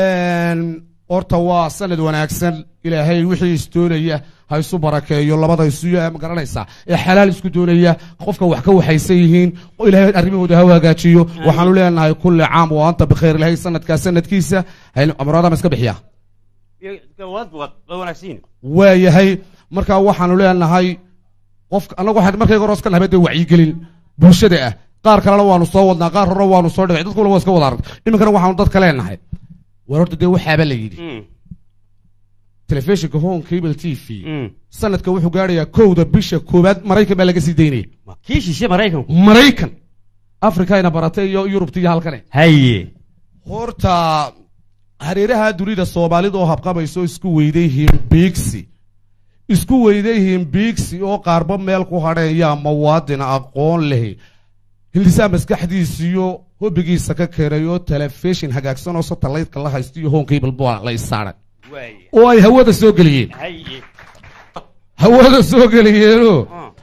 horta waa sanad wanaagsan ilaahay wixii isdoonaya ha isu barakeeyo labada isu ma garanaysaa ee xalaal isku doonaya qofka wax ka waxaysan yihiin oo ilaahay arrimahooda ha hagaajiyo waxaanu leenahay kulli caam wa anta bikhayr ilaahay sanadkaa sanadkiisa amraada ma iska bixiyaa waad waa wanaagsan waa yahay markaa waxaanu leenahay qofka annagu waxaan markayga hore iska nahay dee wacyigelin bulshada ah qaar kalena waanu soo wadnaa qaar horena waanu soo dhigay dadkuna waa iska wada arag iminkana waxaanu dadka leenahay war horta dee waxaaba la yidhi telefishinka home cable t v sanadka wuxuu gaadhayaa kowda bisha koowaad maraykan baa laga sii daynaya kii shishe maraykanku maraykan afrikayna baratay iyo yurubta iyo halkane haye horta hareeraha dunida soomaalida oo habqabayso isku weyday himbiigsi isku weyday himbiigsi oo qaarba meel ku hadheeyaa muwaadin aqoon leh hilisaa maskaxdiisiyo hobigiisa ka keenay oo telefishin hagaagsan oo satellite-ka la haysto iyo home cable baa la isaaray oo ay hawada soo geliyeen haye hawada soo geliyeenoo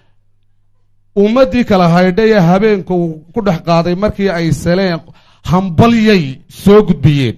ummaddii kala haydhay ee habeenka uu ku dhex qaaday markii ay saleen hambalyay soo gudbiyeen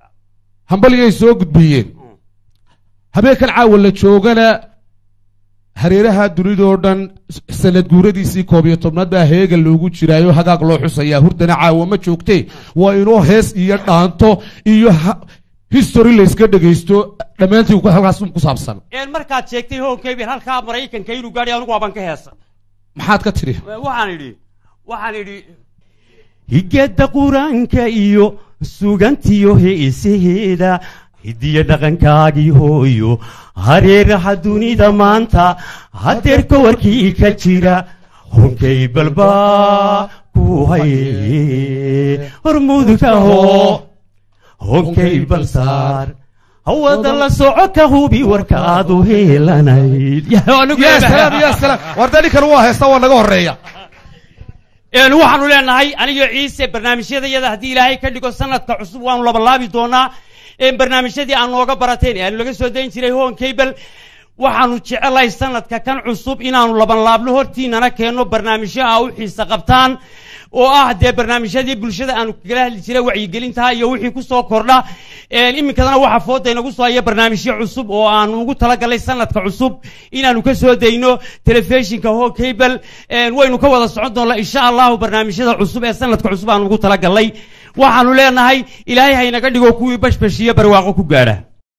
hambalyay soo gudbiyeen habeenkan caawa la joogana hareeraha dunidoo dhan sanad guuradiisii koob iyo tobnaad baa heega loogu jiraayo hagaag loo xusayaa hurdana caawa ma joogtee waa inuu hees iyo dhaanto iyo ha- history layska dhegaysto dhammaantii ku- halkaas ku saabsan een markaad sheegtay honkeyber halkaa maraykanka inuu gaadhay anigu waaban ka heesa maxaad ka tidhi waxaan idhi waxaan idhi higada qur-aanka iyo sugantiyo heesaheeda hidiyo dhaqankaagii hooyo hareeraha dunida maanta hadeerka warkii ka jira honkay balbaa ku haye hormuudkaho honkay balsaar hawada la soco ka hubi warkaadu heelanayd ya salaam ya salaam war dee ninkan waa heesta waa naga horeeya een waxaanu leenahay aniga ciise barnaamijyadayada haddii ilaahay ka dhigo sanadka cusub waanu labalaabi doonaa een barnaamijyadii aan nooga barateen ee aanu laga soo dayn jiray hon cable waxaanu jecelahay sanadka kan cusub inaanu labanlaabno hortiinana keenno barnaamijyo ah u xiise qabtaan oo ah dee barnaamijyadii bulshada aanu kagala hadli jiray wacyigelintaha iyo wixii kusoo kordha een iminkadana waxaa fooda inagu soo haya barnaamijyo cusub oo aanu ugu talagalay sanadka cusub inaanu ka soo dayno telefishinka ho cable een waynu ka wada socon doonnaa insha allahu barnaamijyada cusub ee sanadka cusub aanu ugu talagalay waxaanu leenahay ilaahay haynaga dhigo kuwii bashbashiyo barwaaqo ku gaadha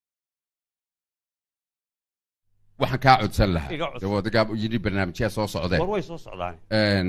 waxaan kaa codsan lahaa Iga codsan. dawadagaa yidhi barnaamijyaa soo socdeen war way soo socdaan Een,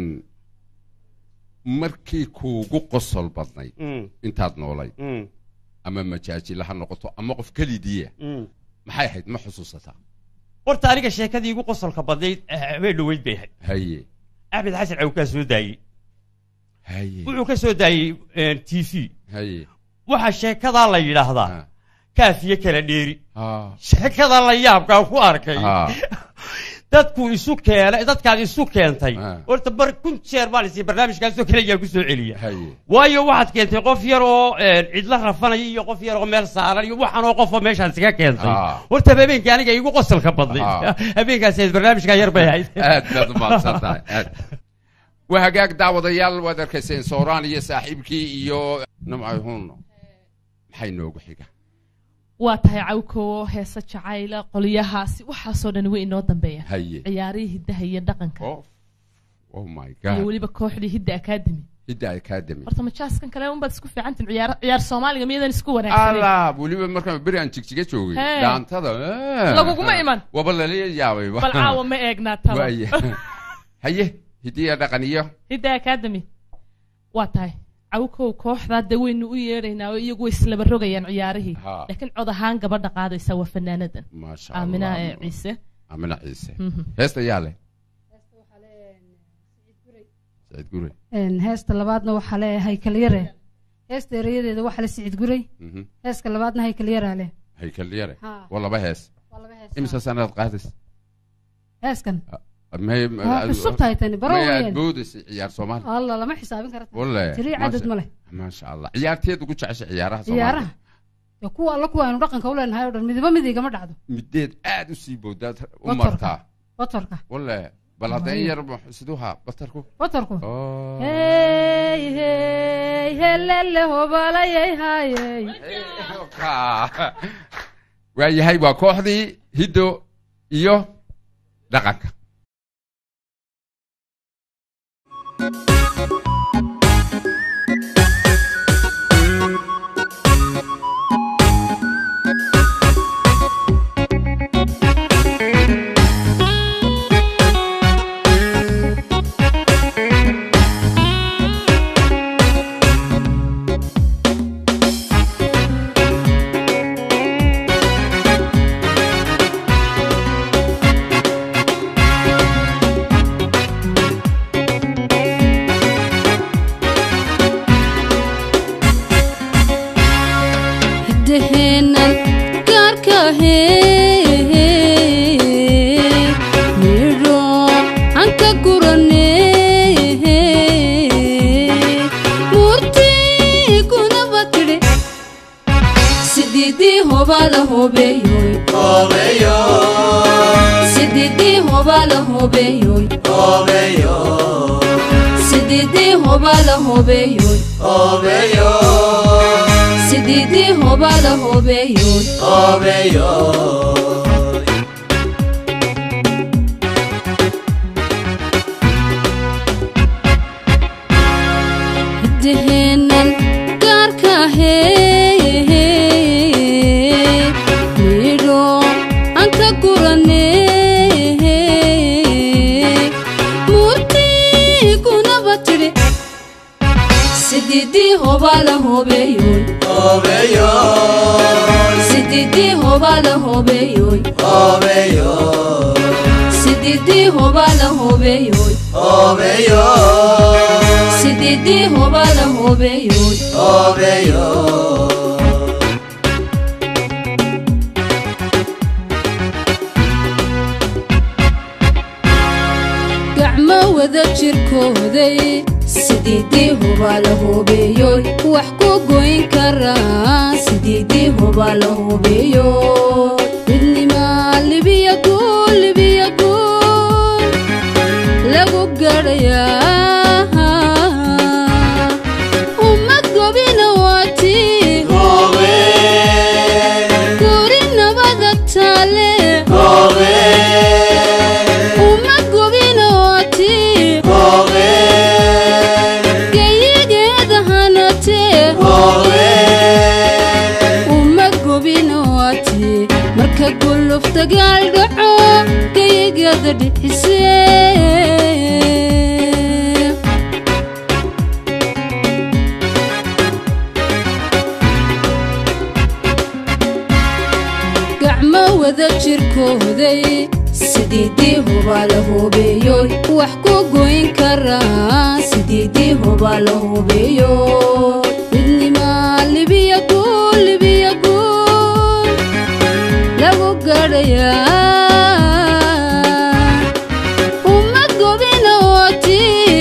markii kuugu qosol badnayd Mm. intaad noolayd Mm. ama majaajila ha noqoto ama qof kelidiya Mm. maxay ahayd ma xusuusataa horta aniga sheekadii igu qosolka badnayd eh, habeen dhoweyd bay ahayd haye axmed xasan caw kaa soo daayey haye wuxuu ka soo daayey t v haye waxaa sheekadaa la yidhaahdaa kaafiye kala dheeri Ah. sheekada la yaabkaa ku arkay Ah. dadku isu keenay dadkaad isu keentay horta bar kun jeer baan isi barnaamijkaasoo kale ayaa ku soo celiya haye waayo waxaad keentay qof yar oo een, cidla rafanaya iyo qof yar oo meel saaran iyo waxanoo qofoo meeshaan iskaga keentay Ah. horta habeenkii aniga igu qosolka badnay Ah. habeenkaas ahayd barnaamijkaa yar bay ahayd aad baad umahadsan tahay aad waa hagaag daawadayaal waad arkayseen sooraan iyo saaxiibkii iyo namcay huno maxay noogu xiga waa tahay cawkowo heese jacayla qolyahaasi waxaasoo dhan way inoo dambeeyaan haye ciyaarihii hiddaha iyo dhaqanka oh my iyo god weliba kooxdii hidda academy hidda academy horta majaaskan kale unbaad isku fiicantin ciyaar ciyaar soomaaliga miyadan isku wanaagsaneyn ala weliba markaan beri aan jigjiga joogay Hee. dhaantada eh. Laguguma iman. waba lala yaabay bal caawa ma eegnaa talo Waaye. haye hidiya dhaqan iyo hidda academy waa tahay cawkow kooxdaa de waynu u yeedhaynaa oo iyagu way islaba rogayaan ciyaarihii Ha. laakiin cod ahaan gabadha qaadaysa waa fanaanadan maasha aamina Allah. ee ciise amina ciise Mhm. heesta yaa leh saciid gure Een, heesta labaadna waxaa le haykalyare heesta erayadeeda waxaa le sicid guray Mhm. heeska labaadna haykalyaraa leh haykal yare Ha. waa laba hees Waa laba hees, imisa sanaad qaadays heeskan may Waa cusub tahay tani, baro may aad weeyaan. boodaysa ciyaar soomaali alla lama xisaabin kara walle tiri cadad ma leh maasha allah ciyaarteed ugu jecesha ciyaaraha soomaaliya ciyaaraha dee kuwa alla kuwa aynu dhaqanka u leenahay oo dhan midiba mid igama dhacdo mideed aad u sii boodaad u Batarka. martaa batarka walle bal haddayn Waayo. yar ma- siduuha batarku batarku Oh. hey hey helele hobalayay hayey waa yahay waa kooxdii hiddo iyo dhaqanka hidaheennan gaarka ahee midho aan ka guranee murtii gunaba tidhi sididii hobala hobeeyoy sididii hobala hobeeyoy sididii hobala hobeeyoy sididii hobala hobeeyoy tidhi sididii hobaa la hobeeyoy sididii hobaa la hobeeyoy sididii hobaa la hobeeyoy sididii hobaa la hobeeyoy gacmo wada jirkooday sidiidii hubaa la hubeeyoy wax ku goyn karaa sidiidii hubaa la hubeeyoy midnimaa libiya guul libiya guul lagu gadhayaa ummad gobina waatii guri nabada taale ummad gobina waatii geyigeeda hanatee ummad gobina waatii marka guluf dagaal dhaco geyigeeda dhixisee gacmo wada jirkooday sidiidii hubaa la hubeeyoy wax ku goyn karaa sidiidii hubaa la hubeeyoy midnimaa libiya guul libiya guul lagu gadhayaa ummad gobina waatii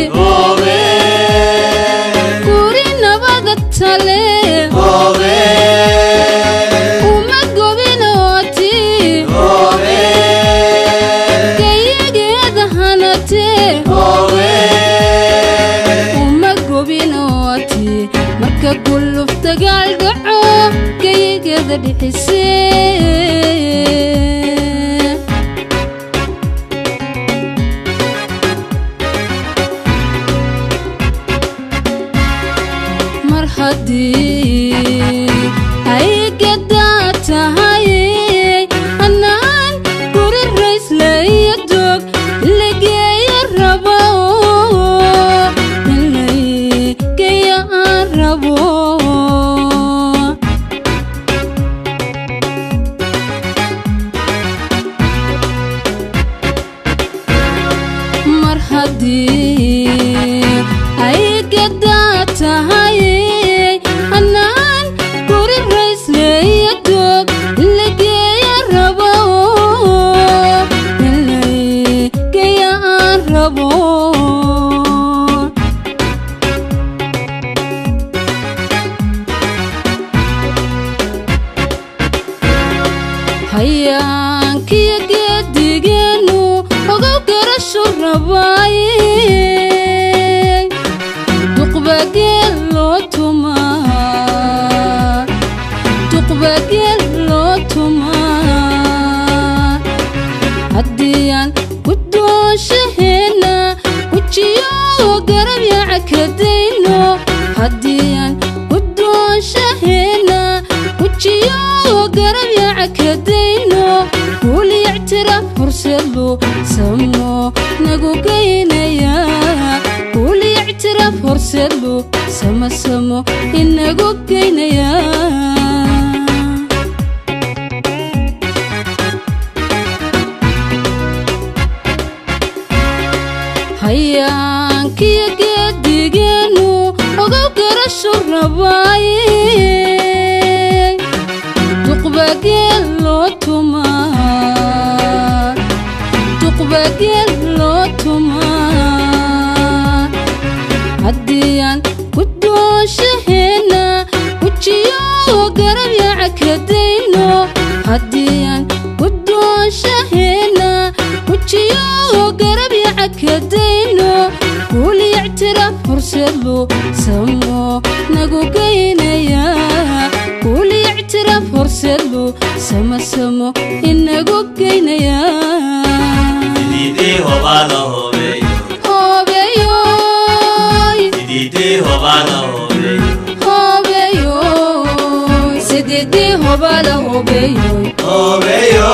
guri nabada tale ummad gobina waatii geyigeeda hanatee ummad gobina waatii marka guluf dagaal dhaco geyigeeda dhixisee mar haddii ay gadaa tahay annaan guri rayslayo dog lageeya rabo inlaygeeya aan rabo mar haddii ay gadaa tahay annaan guri rayslayo dog lageeya rabo inlaygeeya aan rabo hayaankiyo geedigeenu ogow garashu rabaaye duqbageel loo tumaa duqbageel loo tumaa haddiyaan guddoonshaheena gujiyo garab yacakadayno haddiyaan guddoonshaheena gujiyo garab yacakadayno kuuli ictiraaf horseedlu samo nagu geynaya kuuli ictiraaf horseedlu sama samo inagu geynaya hayaankiyo geedigeenu ogow garashu rabaaye duqbageel loo tumaa duqbageel loo tumaa haddiyaan guddoonshaheena gujiyo garab yacakadayno haddiyaan guddoonshaheena gujiyo garab yacakadayno kuuli ictiraaf horseedlu samo nagu geynaya kuuli ictiraaf horseedlu sama samo inagu geynaya Sididii hobaa la hobeeyo hobeyoy Sididii hobaa la hobeeyo hobeyoy sididii hobaa la hobeyoy Hobeeyo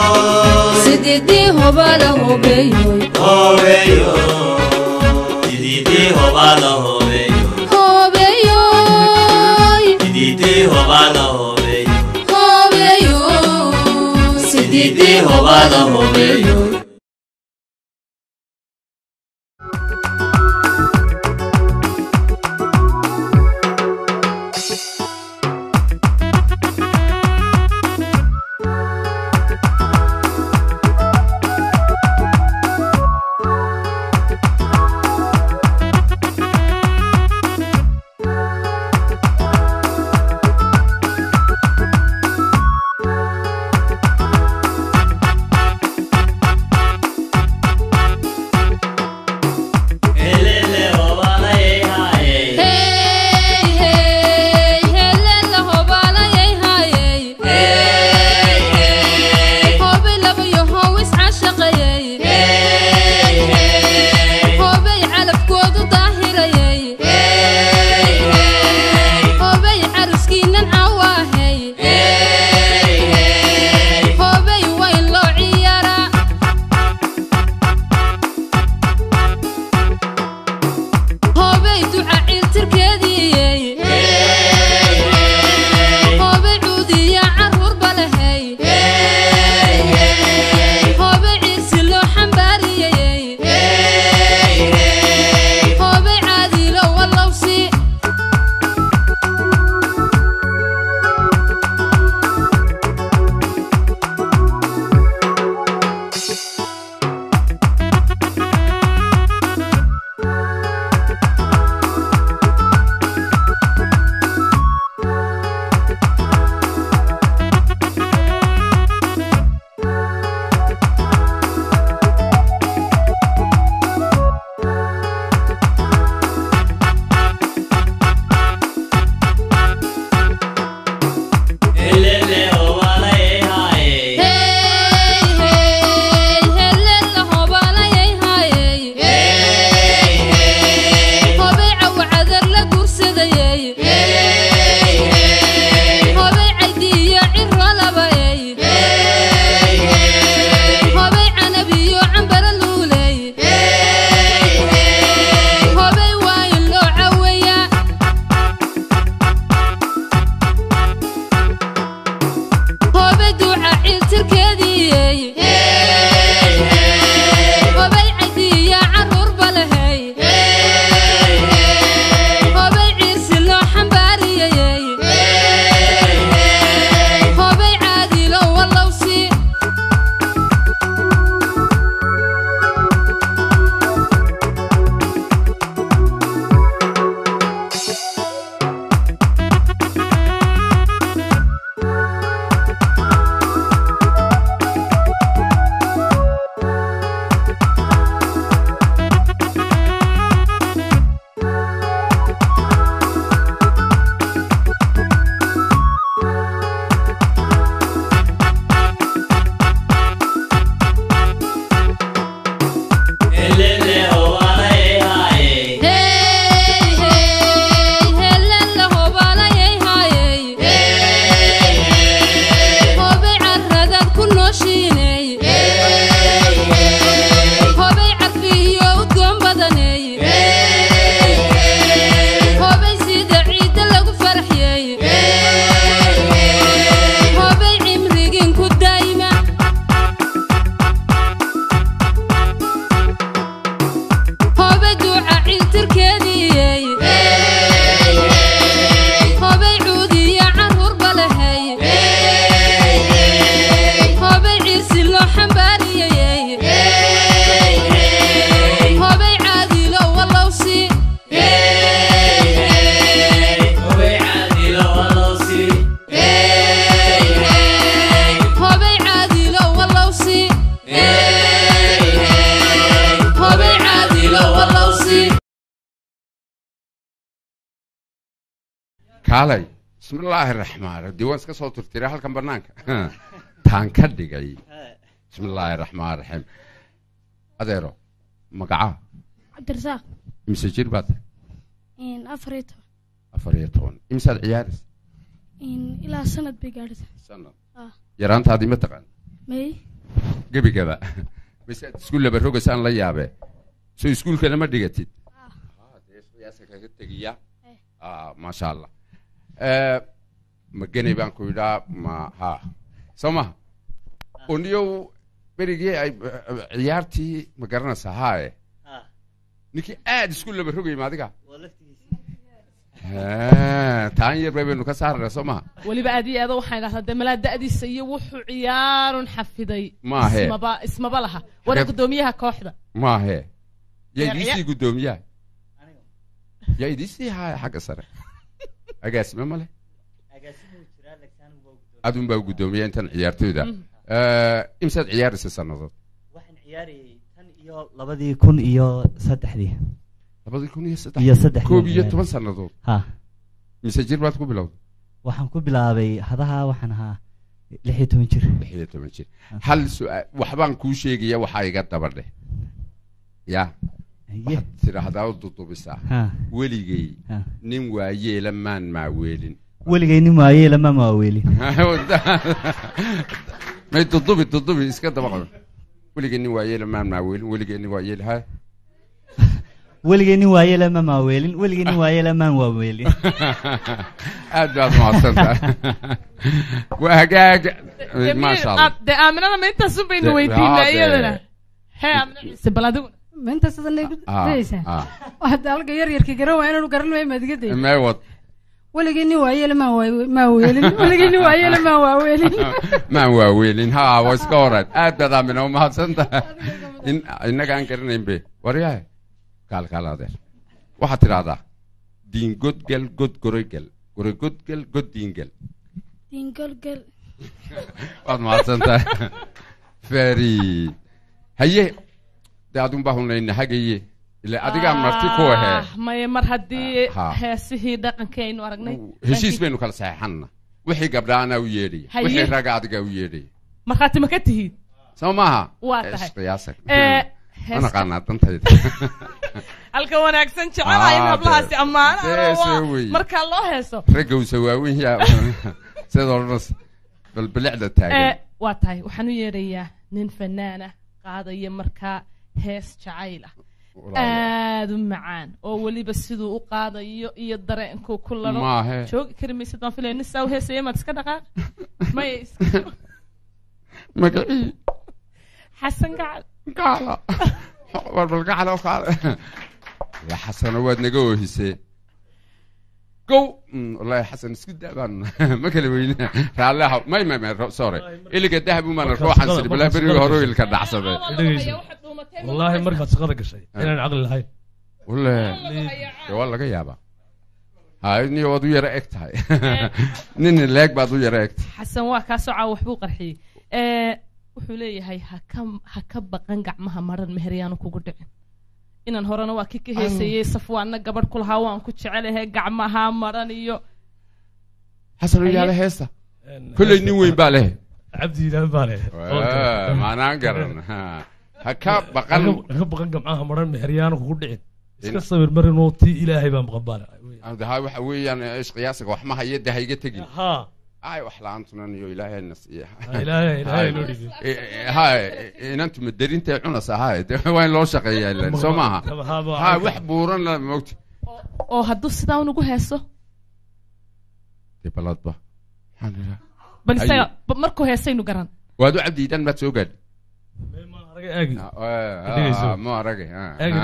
sididii hobaa la hobeyoy Hobeeyo Sididii Sididii hobaada hobeeyo Hobeyoy, Sididii hobaada hobeeyo hobeyoy, Sididii hobaada hobeeyo Helele hobaada yeehaye Hey, hey, helele hobalayay hayay. Hey, hey, Hobay labayo howis cashaqayay. hey, hey, Hobay calafkoodu daahirayay. hey, hey, Hobay caruskiinan cawaahey. hey, hey. Hobay wayn loo ciyaara. Hobay duca ciiltirkeediyey. Hobay cuudiya carruurba lahey. Hobay ciirsi loo xambaariyey. Hobay caadilo wallowsi. Helele hobaada yeehaye Hey, hey, helele hobalayay hayay. Hey, hey, Hobay cawcadar la guursadayay. hey, hey, Hobay caydiyo ciro labayay. hey, hey. Hobay canabiyo cambara luulay. Hobay waayin loo caweeyaa. Hobay duuca ciiltirkeediyey. Hobay caydiyo carruurba lahey. Hobay ciirsi loo xambaariyey. Hobay caadilo wallowsi. Helele hobaada yeehaye Hey, hey, helele hobalayay hayay. Hey, hey, Hobay carradaad ku nooshiinay. hey, hey. Hobay carfiyo udgoon badanay. Hobay sida ciidda lagu farxiyey. Hobay cimrigiin ku daa'ima. Hobay duuca ciiltirkeediyey. Hobay cuudiya carruurba lahey. Hobay ciirsi loo xambaariyey. Hobay caadilo wallowsi. Hobay caadilo walowsi Hobay caadilo wallowsi. Hobay caadilo wallowsi. kaalay bismillaahi raxmaan raxiim dee waan iska soo turtiray halkan bannaanka taan ka dhigay bismillaahi raxmaan raxiim adeero magaca cabdirasaaq imise jir baad afar iyo toban afar iyo toban imisaad ciyaaris ilaa sanad bay gaadhisa sanad Ah. yaraantaadii ma taqaan may gebigaba mise aad iskuul laba rogaysaan la yaabee soo iskuulkana ma dhigatid qiyaasa kaga tegiya Ah, maasha allah Eh, ma geney baan ku idhaa ma ha soo maha uniyow berigii ay eh, ciyaartii ma garanaysaa haaye ninkii aad isku laba rogay ma adiga Eh, taan yar bay baynu ka saarnaa soo maha weliba aad iyo aado waxaan idhahdaa dee malaa da'diisa iyo wuxuu ciyaarun xafiday Maahe. ismaba ismaba laha waana Xagee- guddoomiyaha kooxda maahe yaa Yaa idiisii ciya- guddoomiyaha yaa idiisii haaya xagga sare agaasime male adun baa guddoomiya intan ciyaartoyda Eh, imsaad ciyaaraysa sannadood waxaan ciyaarayay tan iyo labadii kun iyo saddexdii labadii kun iyo saddex iyo saddexdii koob iyo ciyaarayay. toban sannadood ha mise jir baad ku bilowday waxaan ku bilaabay hadaha waxaan ahaa lix iyo toban jir lix iyo toban jir hal su-aal waxbaan kuu sheegaya waxaa iga daba dheh ya waxaad tidhaahdaa u dudubisaa Ha. weligay Ha. nin waayeela maan maaweelin weligay nin waayee lama maaweelin may dudubi dudubi iska daba qaban weligay nin waayeela maan maaweelin weligay nin waayeela ha weligay nin waayee lama maaweelin weligay nin waayee lamaan waaweelin aad baad mahadsantahay waa hagaag maasha allah Ah, dee aaminada ma intaasun baynu Dee- weydiinaa haa, dee- iyadana hee aamina ciise bal adiguna ma intaas adanay ku Ah, dayaysaa ah. hadda halka yar yarka garan waa inaanu garan waay maad iga day mee wad weligii nin waayele maan waay- maa weelin weligii nin waayele maan waaweelin maan waaweelin ha waa iska horan aad baad aamina u mahadsantahay in innaga aan garanayn be waryahay kaal kaal adeer waxaad tidhahdaa diin godgel god goroygel goroy godgel god diingel diingolgol waad mahadsantahay very haye dee adun baa hunayna hagaye ila adigaa marti ku ahee Ah, maya mar haddii Ha. heesihii dhaqankii aynu aragnay heshiis baynu kala saxeexanna wixii gabdha anaa u yeedhaya Haye. wixii raga adigaa u yeedhaya markhaati ma ka tihiid soo maaha Waa tahay. qiyaasa Eh, ma heesta- naqaanaa dantayda halka wanaagsan jecelaha in Ah, hablahaasi dee- ammaanaan dee oo waa soo weeye. markaa loo heeso ragowsa waaweyn yaa sidoo dhan bal bilicda taagan Eh, waa tahay waxaan u yeedhayaa nin fanaana qaadaya markaa hees jacayl ah aad u macaan oo weliba siduu u qaadayo iyo dareenkuu ku laro Maahe. joogi kari maysid baan filaya nin saa u heesaya maad iska dhaqaaq maya iska magacii xasan gacal gacala war bal gacala oo kaale la xasano waad naga oohisee gow Mm, wallaahi xasan isku daabaan ma kala weyne raalleha may may may ro- sorry iliga dahab umana ruuxan siri balaa berigi hore ilka dhacsade wallaahi markaad shaqada gashay inaan caqli lahayn wale dee waa laga yaabaa hay niyo waad u yara eg tahay nin leeg baad u yara eg tahay xasan waa kaa socaa waxbuu qarxiyey Eh, wuxuu leeyahay ha ka ha ka baqan gacmaha maran meheryaanu kugu dhicin inaan horena waa kii ka heesayey safwaanna gabadh ku lahaa waan ku jecelahay gacmaha maran iyo xasan Haye. yaale heesta kolley nin weyn baa leh cabdi ilaahi baa leh maanaan garan ha ha ka baqan ka baqan gamcaha maran meheryaanu kugu dhicin iska In- sawir marinoo tii ilaahay baan baqan baa leh ha waxa weeyaan ish qiyaasaga wax ma haya dee ha iga tegin ha ay wax la-aantunan iyo ilaahay nasiiya ilaahay- ilaahay loo dhiibay. ha inantu madarintae cunas ahaa de waa in loo shaqeeyaa ilan soo maaha Haba- ha wax buuran la mogta oo hadduu sidaa unugu heeso dee baladba maxaan idhaa bal isaga Haye. ba- markuu heesaynu garan waad u cabdiidan baad soo gaadhi aagi ma arage Eegi.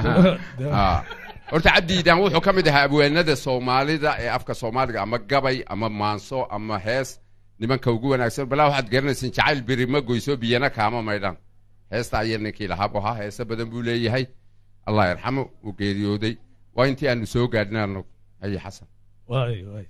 horta cabdiidan wuxuu ka mid ahaa abwaanada soomaalida ee afka soomaaliga ama gabay ama maanso ama hees nimanka ugu wanaagsan balaa waxaad garanaysin jacayl beri ma goyso biyana kaama maydhan heesta aya ninkii lahaa buu ahaa heese badan buu leeyahay allah yarxamo uu geeriyooday waa intii aanu soo gaadhnay anagu haye xasan waay waay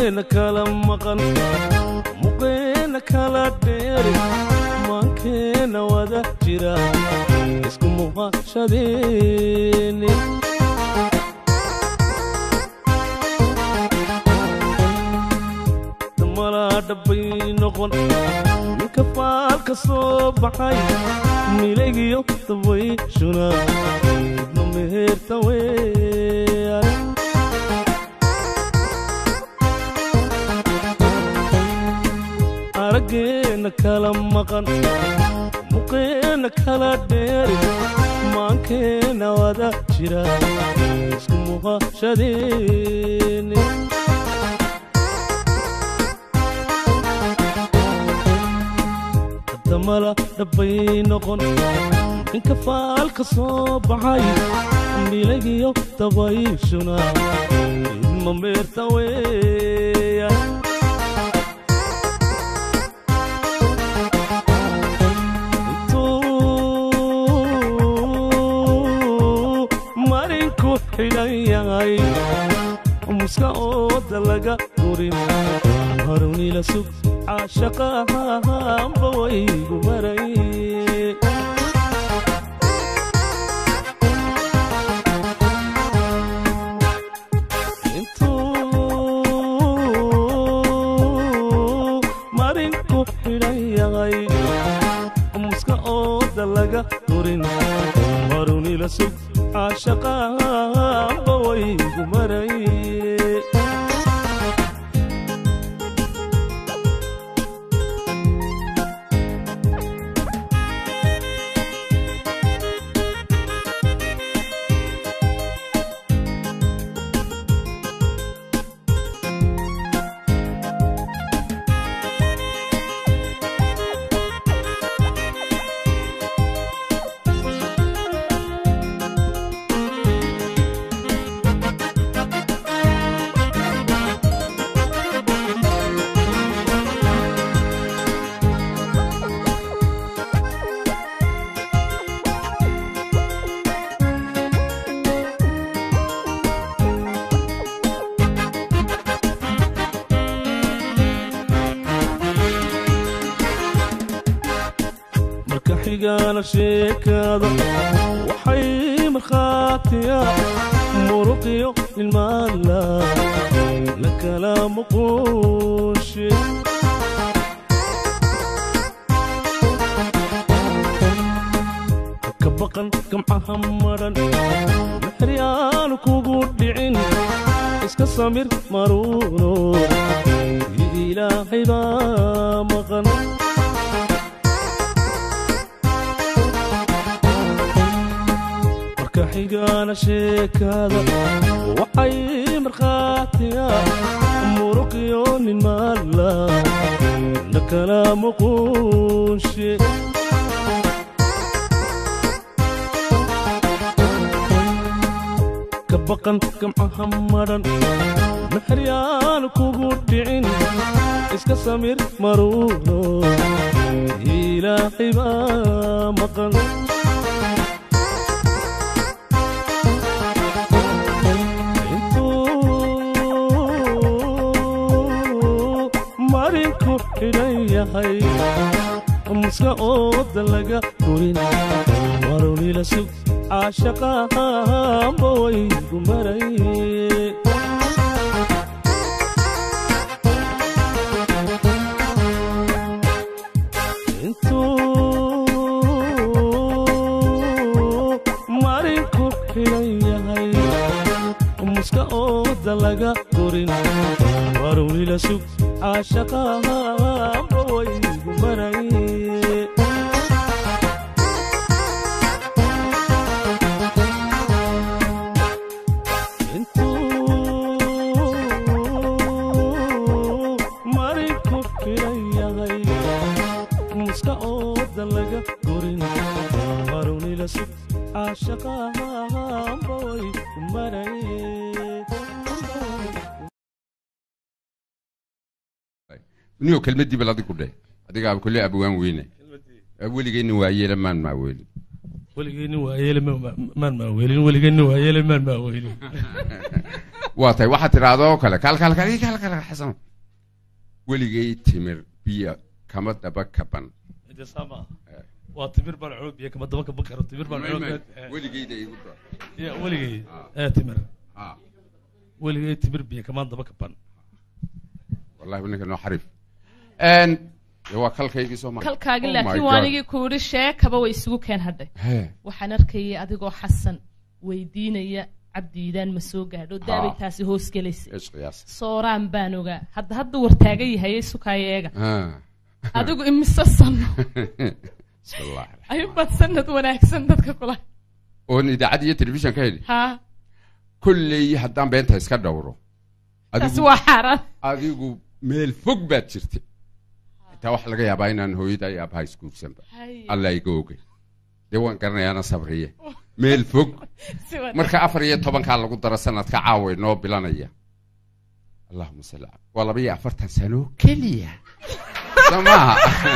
arageena kala maqan muqeena kala dheeri maankeena wada jira isku muqashadeeni malaa dhabbay noqon ninka faalka soo baxay milaygiyo dabayshuna idma meherta weeyaan araggeena kala maqan muqeena kala dheeri maankeena wada jira isku muqashadeeni damala dhabbay noqon ninka faalka soo baxay milagiyo dabayshuna idma meerta weeyaan intuu marinku xidhan yahay muska ooda laga gurin harunila sug caashaqahanba waygu maray intuu marinku xidhan yahay muska ooda laga durin harunila sug caashaqahanba waygu maray marka xigaana sheekaada waxay markhaatiya muruqiyo ilmaala la kala muquushe ka baqan gamcaha maran mixri aanu kugu dhicin iska samir maruuno ilaahay baa maqan marka xigaana sheekaada waxay markhaatiya muruqiyo nin maala na kala muquushe ka baqan gamcaha maran maxryaanu kugu dhicin iska samir maruuno ilaahay baa maqan marinku xidhan yahay muska ooda laga gurin marunila sug caashaqahanba waygu maray intuu marinku xidhan yahay muska ooda laga gurin marunila sug caashaqahanba waygu maray intuu marinku xidhan yahay muska ooda laga gurin marunila sug caashaqahanba waygu maray niyo kelmadii bal adigu dheh adigaa kulle abwaan weyne weligeyna waa yeela maan maa weli weligay nin waayeele ma- ma- maan maaweelin weligay nin waayeele maan maaweelin waa tahay waxaad tidhahdoo kale kalkalkal kalkal xasan weligay timir biyo kama daba kaban Inta sama waa timir baan cunug biyo kama daba kaban karo timir baan cunug weligeyda igu dar ya weligay ee timir weligay timir biyo kamaan daba kaban wallahi ninka noo xariif Een, dee waa kalkaygii soo maray kalkaagi Oh my laakiin God. waanigii ku yidhi sheekaba way isugu keen hadhay Hee. waxaan arkayay adigoo xasan weydiinaya cabdiidaan ma soo gaadho daabay Ah. taasi hoos gelaysa Is qiyaas. sooraan baan ogaa hadda hadda wartaagan yahay sukaayo eega Ah. adigu imise sano Bismillah. ayubaad sanad wanaagsan dadka kula oon idaacad iyo telefishan ka heli ha kolley haddaan beenta iska dhowro taasi waa xaaraan adigu meel fog baad jirtay taa waxaa laga yaabaa inaan hooyada iyo aabbaha isguursanba Haya. alla iga ogay dee waan garanayaana sabriye meel fog Si wanaagsan. marka afar iyo tobankaa lagu daro sanadka caawa inoo bilanaya allahuma salli ala waa laba iyo afartan sano keliya soo maaha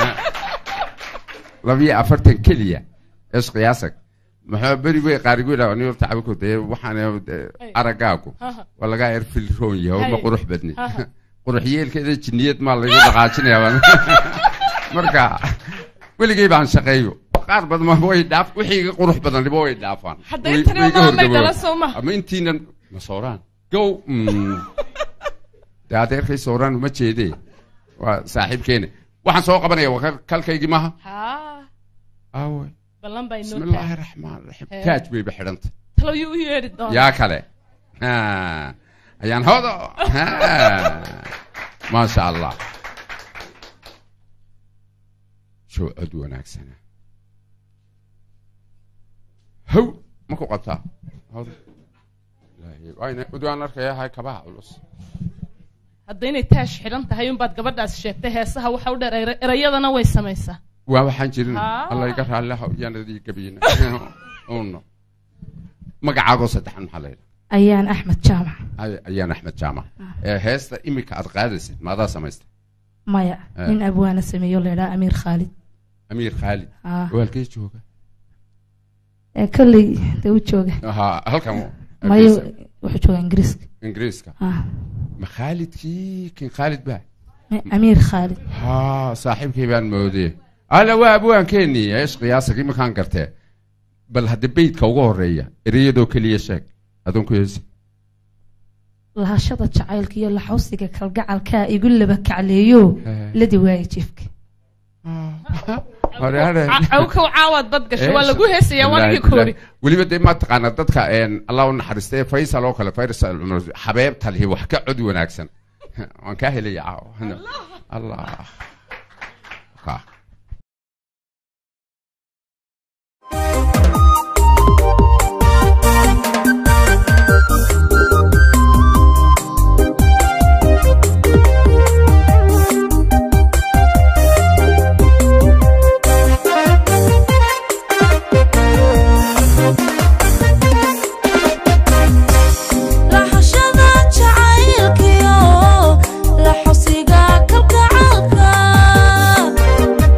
laba iyo afartan keliya is qiyaasag maxaa beri wey qaarigu yidhaha ni horta cabiko dee waxaan eh, araggaagu Haha. waa lagaa erfilroon yahay oo ma Hay. qurux badni Haha. qurux yeelkeeda jinniyad maa laygu dhaqaajinaya baan marka weligay baan shaqeeyo qaar badan ma way dhaaf wixii iga qurux badan dhibo way dhaafaan Hadda Way- intani way iga waa maamay horgabowaan. dhala soo maha. ama intiinan ma sooraan gow mm. dee adeerkay sooraan uma jeedee waa saaxiibkeene waxaan soo qabanaya waa kal- kalkaygii maaha ha aawe ballan baa inoo bismillaahi tahay. raxmaan raxiim Hee. taaj bayba xidhanta talow yuu u yeedhi doonaa yaa kale Ha. ayaan hodo Ha. maasha allah show cod wanaagsana how ma ku qabtaa hodo Ilaahay, waayna- udwaan arkaya hay kabaha culus hadda inay taash xidhan tahay unbaad gabadhaas sheegtay heesaha waxa u dheer ere- erayadana way samaysaa waa waxaan jirin Ah. alla iga raalliha yaanadii gabiyina uno magacaagoo saddexan maxaa la yidhaha ayaan axmed jaamac Ay- ayaan axmed jaamac ee heesta imika aad qaadaysid maadaa samaystay maya Eh. nin abwaana sameeyo laydhaa amiir khaalid amiir khaalid Ah. oo halkee jooga ee kolley dee u jooga ha halkan mayo wuxuu jooga ingiriiska ingiriiska Ah. ma khaalidkii kin khaalid baa amiir khaalid ha saaxiibkay baan moodee alla waa abwaankeenii eesh qiyaasag iminkaan gartee bal hadda beydka ugu horeeya ereyadoo keliya sheeg adoon ku heesi lahashada jacaylka iyo laxawsiga kalgacalkaa igu laba kacleeyo Eh. ladi waaye jiifka cawkow caawaad bad gasho waa lagu heesayaa waanigii koori weliba dee maa taqaana dadka een, allah u naxariista ee faysal oo kale faysal cumar xabeebta lihi wax ka cod wanaagsan waan kaa helaya caawa allah Ka. lahashada jacaylkiyo laxosiga kalgacalka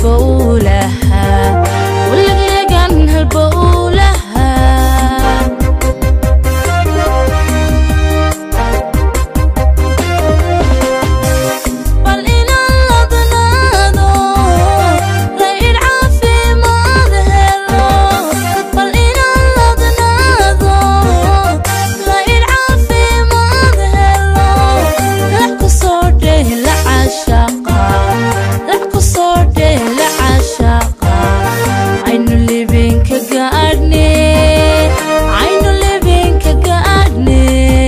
halbowlaha uleglegan halbowlaha bal inaan ladnaado rayid caafimaad helo bal inaan ladnaado rayid caafimaad helo lax ku soo dheh la cashaqa lax ku soo dheh la cashaqa aynu libinka gaadhne aynu libinka gaadhne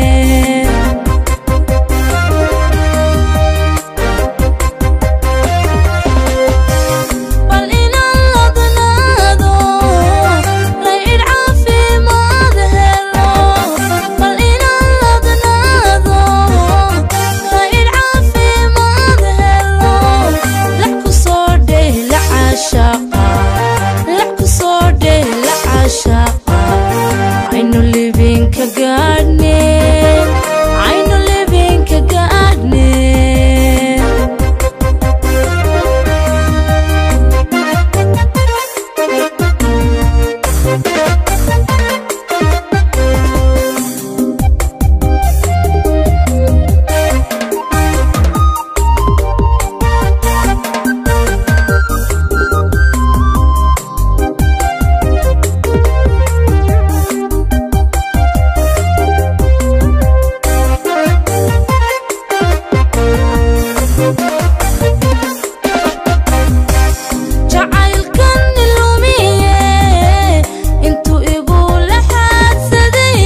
bal inaan ladnaado rayid caafimaad helo bal inaan ladnaado rayid caafimaad helo lax ku soo dheh la cashaqa lax ku soo dheh la cashaqa aynu libinka gaadhne aynu libinka gaadhne jacaylkan ilumiye intuu igu laxaadsaday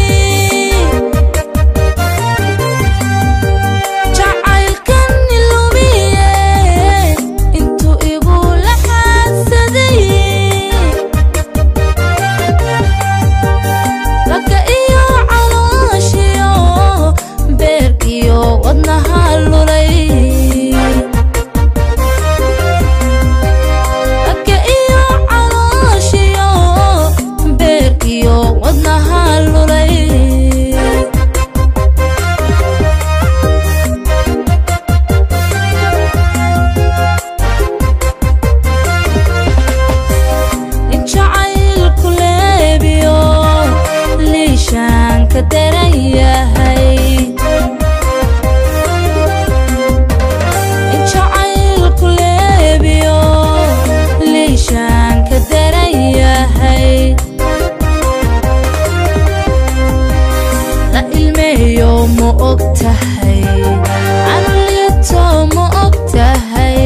jacaylkan ilumiye intuu igu laxaadsaday ragga iyo calooshiyo beerkiyo wadnaha lulay ragga iyo calooshiyo beerkiyo wadnaha lulay in jacaylku leebiyo liishaan ka daran yahay in jacaylku leebiyo liishaan ka daran yahay la ilmeeyo ma og tahay anu liito ma og tahay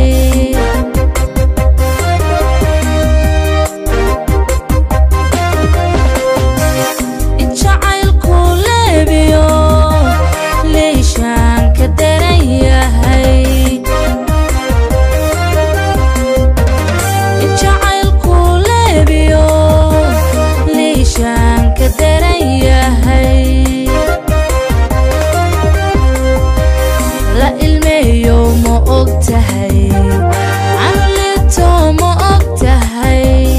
in jacaylku leebiyo liishaan ka daran yahay in jacaylku leebiyo liishaan ka daran yahay la ilmeeyo ma og tahay anu liito ma og tahay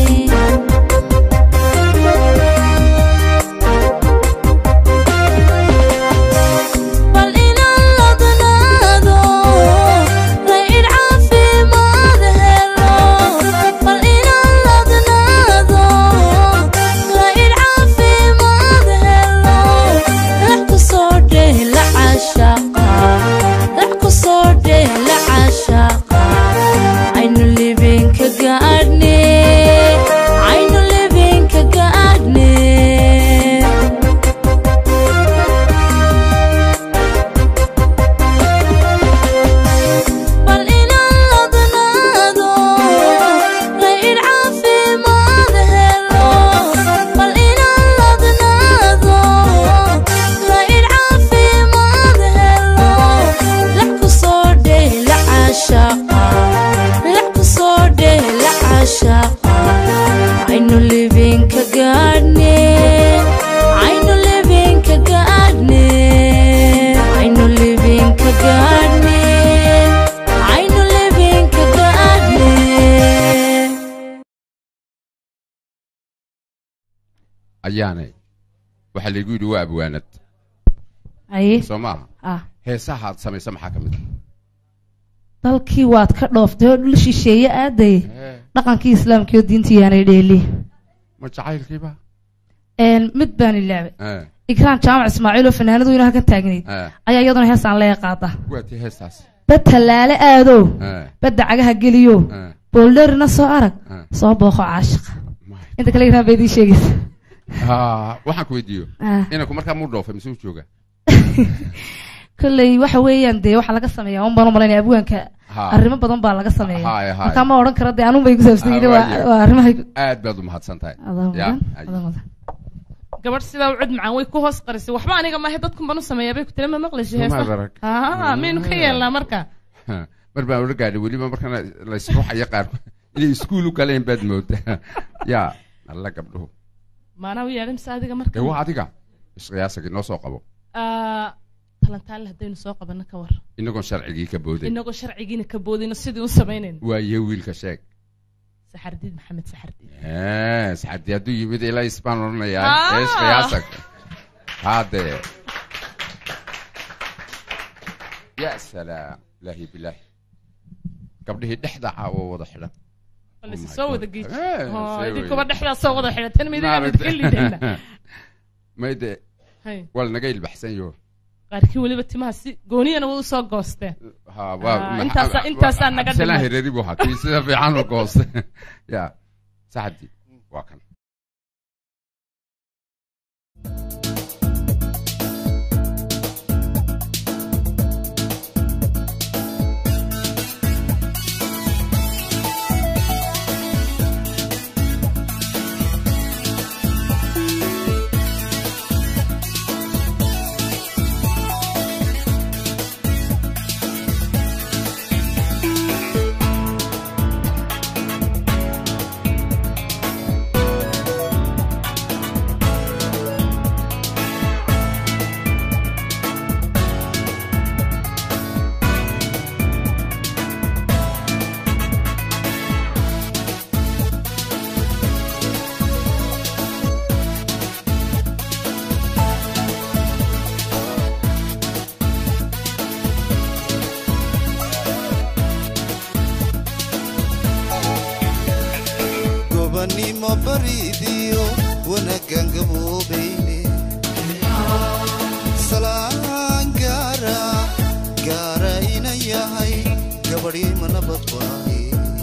bal inaan ladnaado rayid caafimaad helo bal inaan ladnaado rayid caafimaad helo lax ku soo dheh la cashaqa lax ku soo dheh la cashaqa aynu libinka gaadhne aynu libinka gaadhne bal inaan ladnaado rayid caafimaad helo bal inaan ladnaado rayid caafimaad helo lax ku soo dheh la cashaqa lax ku soo dheh la cashaqa aynu libinka gaadhne aynu libinka gaadhne aynu libinka gaadhne aynu libinka gaadhne ayaanay waxaa laygu yidhi waa abwaanad aye soo maaha ah heesahaad samaysa maxaa ka mid dalkii waad ka dhooftay oo dhul shisheeye aaday Eh. dhaqankii islaamka iyo diintii yaanay dheeli ma jacaylkiiba Een, mid baan ilaabay Eh, ikraan jaamac ismaaciil oo fanaanadu inaha ka taagnayd eh, ayaa iyaduna heesaan leega qaada waa tii heestaas bad tallaale aadow Eh, badda cagaha geliyo eh, booldherina soo arag eh. soo booqo caashiqa inta kale ikraan bay idiin sheegaysa Ah, waxaan ku weydiiyo Ah. inanku markaa muu dhoofay mise u jooga kolley waxa weeyaan dee waxaa laga sameeyaa un baan u malaynaya abwaanka Ha. arrimo badan baa laga sameeya Haye, haye. markaa ma odhan kara dee anun bay ku saabsan yihiin Ah, waa waaye. waa arrimahay aad baad u mahadsan tahay Adaa Ya, mudan, ay. adaa mudan. gabadh sidaa u cod macaan way ku hoos qarisay waxba aniga maahe dadkun baan u sameeyaa bay ku tiri ma maqlaysa Soo maad heesa arag. haa maynu ka yeelnaa marka mar baan ula gaadhay weliba markana laysruuxaya qaarkood inay iskuul u galeen baad moodaa ya alla gabdhuhu maanaa u yeedhay mise adiga marka dee waa adiga isqiyaasagi noo soo qabo Ah, talantaale haddaynu soo qabanno ka war inagoon sharcigii ka booday inagoo sharcigiina ka boodayno sidii u samaynayno waaye wiilka sheeg saxardiid maxamed saxardiid Eh, saxadii hadduu yimid ilaa isbaan odhanayaa Ah. ee isqiyaasag haadee ya salaam ilaahi bilaahi gabdhihii dhexda caawo wada xidhan balse soo wada geej Eh, oo see idinkuba weye. dhexdaa soo wada xidhatan midina midka lidayna mayde Hay. waa lanaga ilbaxsan yo qaarkii weliba timaha si gooniyana way usoo goosteen ha Ah, waa intaasa intaasaa naga absalaan dhimay hereri buu ahaa kii sida fiican u gooste ya saxadii waa kan gobanimo bariidiyo wanaaggan gaboobayne salaan gaara gaara ina yahay gabadhii ma nabad waaye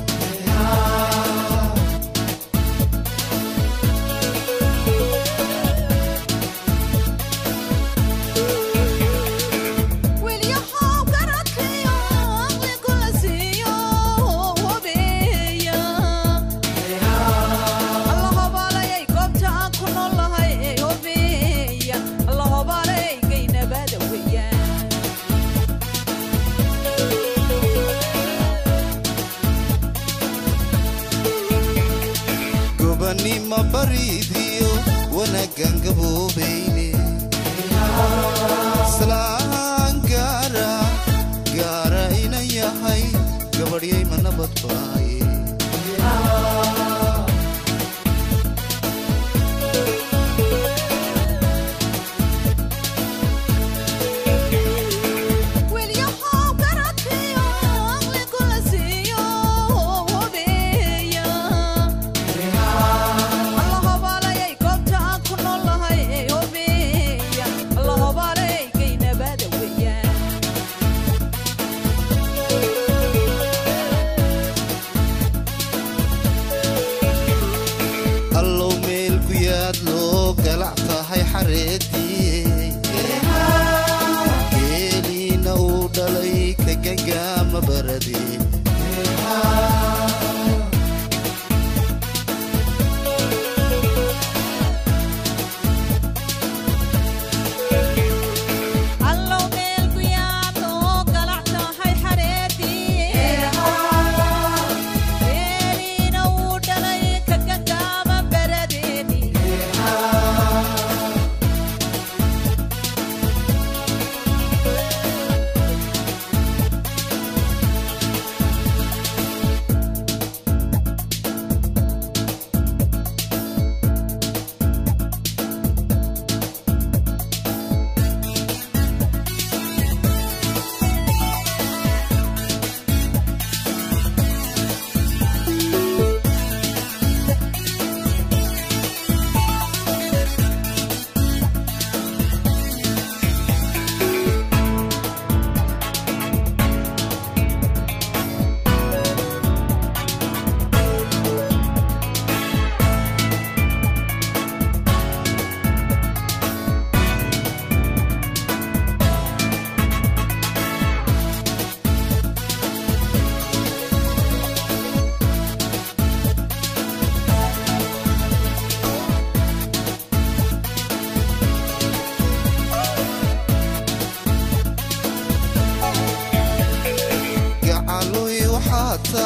Wilyahow garadkayo aqli kula siiyo wabeeya alla hobaalayay goobta aan ku noolahay ee wabeeya alla hobaalayay gaynabada weeyaan gobanimo bariidiyo wanaaggan gaboobayne salaan gaara gaara ina yahay gabadhyay ma nabad waaye Wilyahow garadkayo aqli kula siiyo wabeeya alla hobaalayay goobta aan ku noolahay ee wabeeya alla hobaalayay gaynabada weeyaan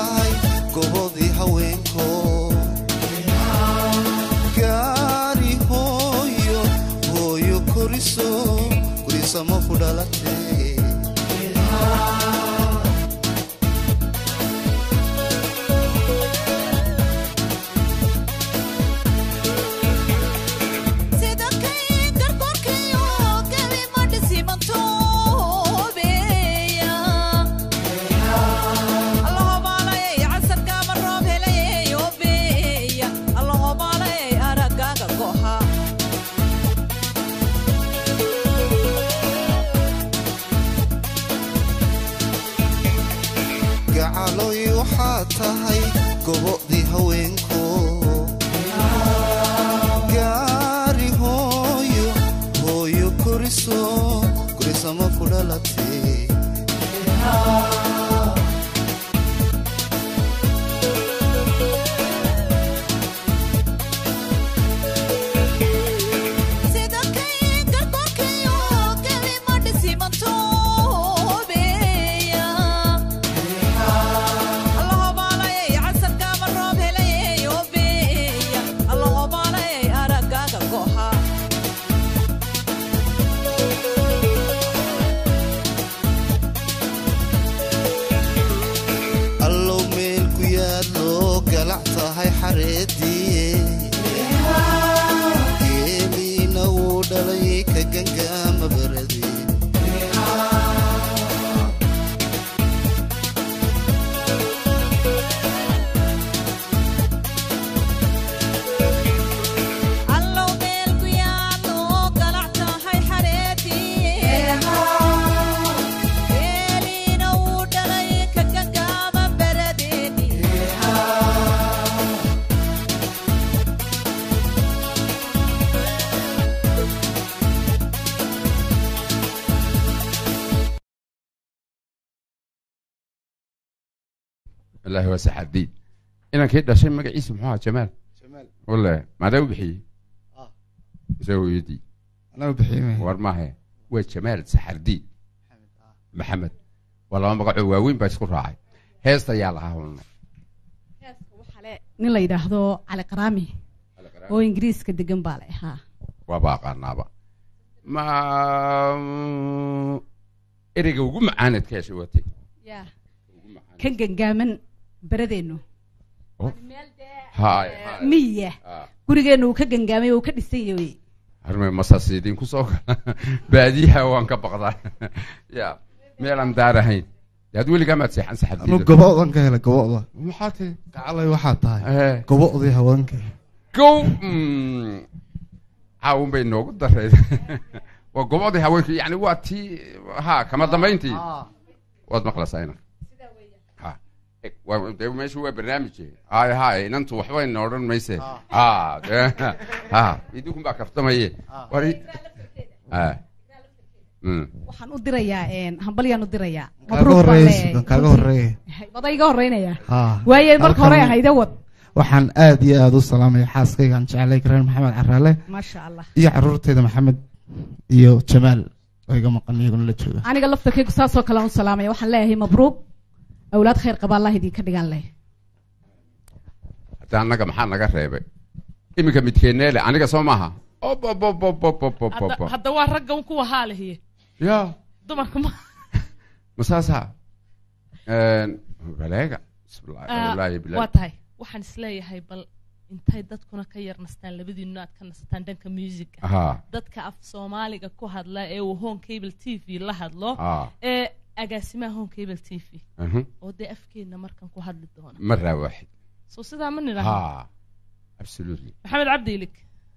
tahay gobodii haweenko gaari hooyo hooyo koriso gurisamo ku dhalatay sida kay gargoorkayo gabi ma dhisimantoobeya allahobaalayay casarkaama roob helayay obeya allahobaalayay araggaaga goha gacaloy waxaa tahay gobodii haweenko gaari hooyo hooyo koriso gurisamo ku dhalatay sida kay gargoorkayo gabi ma dhisimantoobeya allahobaalayay casarkaama roob helayay obeya allahobaalayay araggaaga goha allow meel ku yaadlo galac tahay xareedii geeliina wuu dhalay ka gangaama baradii allow meel ku yaalo galac tahay xareedii geeliina wuu dhalay ka gangaama baradeeni ilaahi waa saxadiid inankii dhashay magaciisa muxuu ahaa jamaal wale maadaa u bixiyey isagoo hooyadii anaa u bixiyey war maahe waa jamaal saxardiid maxamed waa laba magacoo waaweyn baa isku raacay heesta yaa lahaa hulno nin la yidhaahdo cali qaraami oo ingiriiska degan baa la ahaa waaba aqaanaaba ma ereyga ugu macaanad ka heshay watay kan gangaaman beradeennu haay miya gurigeennu uu ka gangaamay oo uu ka dhisan yahay harmay masaasidiin ku soo gala baadiyaha waan ka baqdaa ya meelaan daar ahayn dee had weligaa maad seexan anu saxadiida goboodan ka helay gobooda maxaa tihi gacalay waxaa tahay goboodii haweenka gow caawun bay noogu dareed waa gobodii haweenku yani waa tii ha kama dambayntii waad maqlaysaa inan ha eg, waa- dee meeshu waa barnaamije hay hay inantu waxba ina odhan mayse ha dee, ha idinkun baa kaftamaye wari ha Mm. waxaan u dirayaa hambalyaan u dirayaa kaaga mabruuq baan horeeya leeyahay. kaaga horeeya wada iga horeynaya haa waaye marka hore halkan ahayda wad waxaan aad iyo aad u salaamaya xaaskaygaan jeclay kareen maxamed caraale maasha allah iyo caruurtayda maxamed iyo jamaal oo iga maqan iyaguna la jooga aniga laftarkaygu saasoo kale aan u salaamaya waxaan leeyahay mabruuq awlaad khayr qaba allah idinka dhigaan leh hadda annaga maxaa naga reebay iminka midkeenneele aniga soo maaha Ob, ob, ob, ob, ob, ob, ob, ob, ob. hadda waa ragga un kuwa haalihiye ya dumarka ma masaasa baleega bismillaahi Ah, wallaahi bilaahi. waa tahay waxaan isleeyahay bal intay dadkuna ka yar nastaan labadiinu aad ka nasataan dhanka musica Ahaa. dadka af soomaaliga ku hadla ee uu home cable t v la hadlo Ah. ee agaasimaha home cable t v Mhm. oo dee afkeenna markan ku hadli doona maraa waaxid soo sidaa ma nidhaahno ha absolutely maxamed cabdi ilig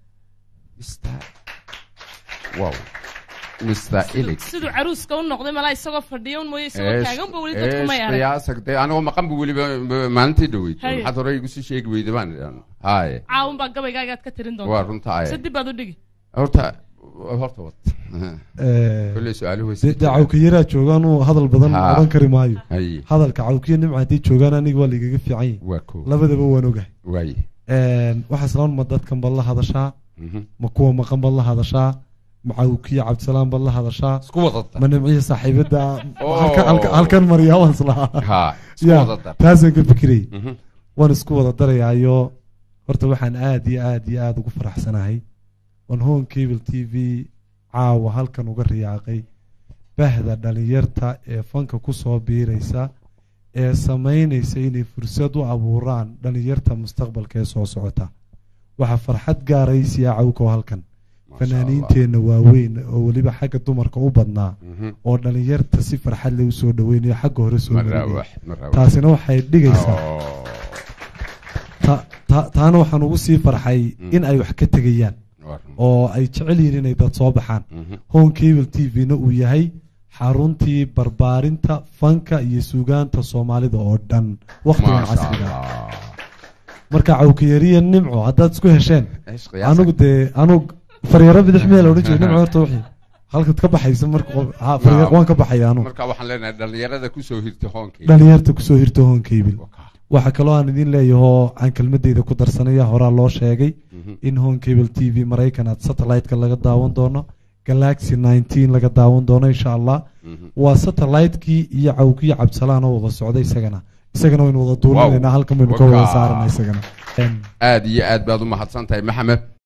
wow mr ilig siduu caruuska u noqday malaa isagoo fadhiya un mooye isagoo taaganba weli dadku may arag qiyaasag dee anigoo maqan bu weliba b- maalintii dhaweyd Haye. maxaad hore igu sii sheegi weyda baan idhaan haye caawun baa gabaygaaga aad ka tirin doonta Waa runta, aye. se dib baad u dhigi horta horta wad kolley su-aaluhu way sii dee cawkiyaraa joogaan uu hadal badan Ha. odhan kari maayo Haye. hadalka cawkiya nimca hadday joogaan aniga waa laigaga fiican yahay waa ko labadaba waan ogahay waaye waxaa islaan ma dadkan baad la hadashaa Mhm. ma kuwa maqan baad la hadashaa macawkiya cabdisalaam baad la hadashaa isku wada dar ma nimciya saaxiibada Oo. halka- halka- halkan mariyaa waan islahaa Ha, isku Ya, wada dar. taasaan ka fikirayay Mhm. waan isku wada darayaayo horta waxaan aad iyo aad iyo aad ugu faraxsanahay waan home cable t v caawa halkan uga riyaaqay bahda dhalinyarta ee fanka kusoo biiraysa ee samaynaysa inay fursad u abuuraan dhalinyarta mustaqbalka ee soo socota waxaa farxad gaaraysiya cawkow halkan fanaaniinteenna waaweyn oo weliba xagga dumarka u badnaa Mhm. oo dhalinyarta si farxad leh usoo dhaweynayo xagga hore soo Maraawax, marinaya maraawax. taasina waxay dhigaysaa Oo. ta- ta- taana waxaan ugu sii farxay in ay wax ka tegayaan oo ay jecel yihiin inay dad soo baxaan Mhm. home cable t v-na uu yahay xaruntii barbaarinta fanka iyo suugaanta soomaalida oo dhan waqtigan Maasha casriga Allah. marka cawkiyariya nimco haddaad isku hesheen Eesh, qiyaasa. anugu dee anug faryaro bidix meel odhan jiray nimco horta wixii halkaad ka baxaysa marka qof- ha, faryar- waan ka baxaya anugu marka waxaan leenahay dhalinyarada kusoo hirta hoonkii dhalinyarta kusoo hirto home cable waxaa kaloo aan idin leeyahoo aan kelmadeyda ku darsanaya horaa loo sheegay Mhm. in home cable t v maraykan aad satellite-ka laga daawan doono galaxy 19 laga daawan doono insha allah Mhm. waa satellite-kii iyo cawkiyo cabdisalaan oo wada socda isagana isagana waynu wada duulinaynaa halkan baynu ka wada saarana isagana Em, aad iyo aad baad u mahadsan tahay maxamed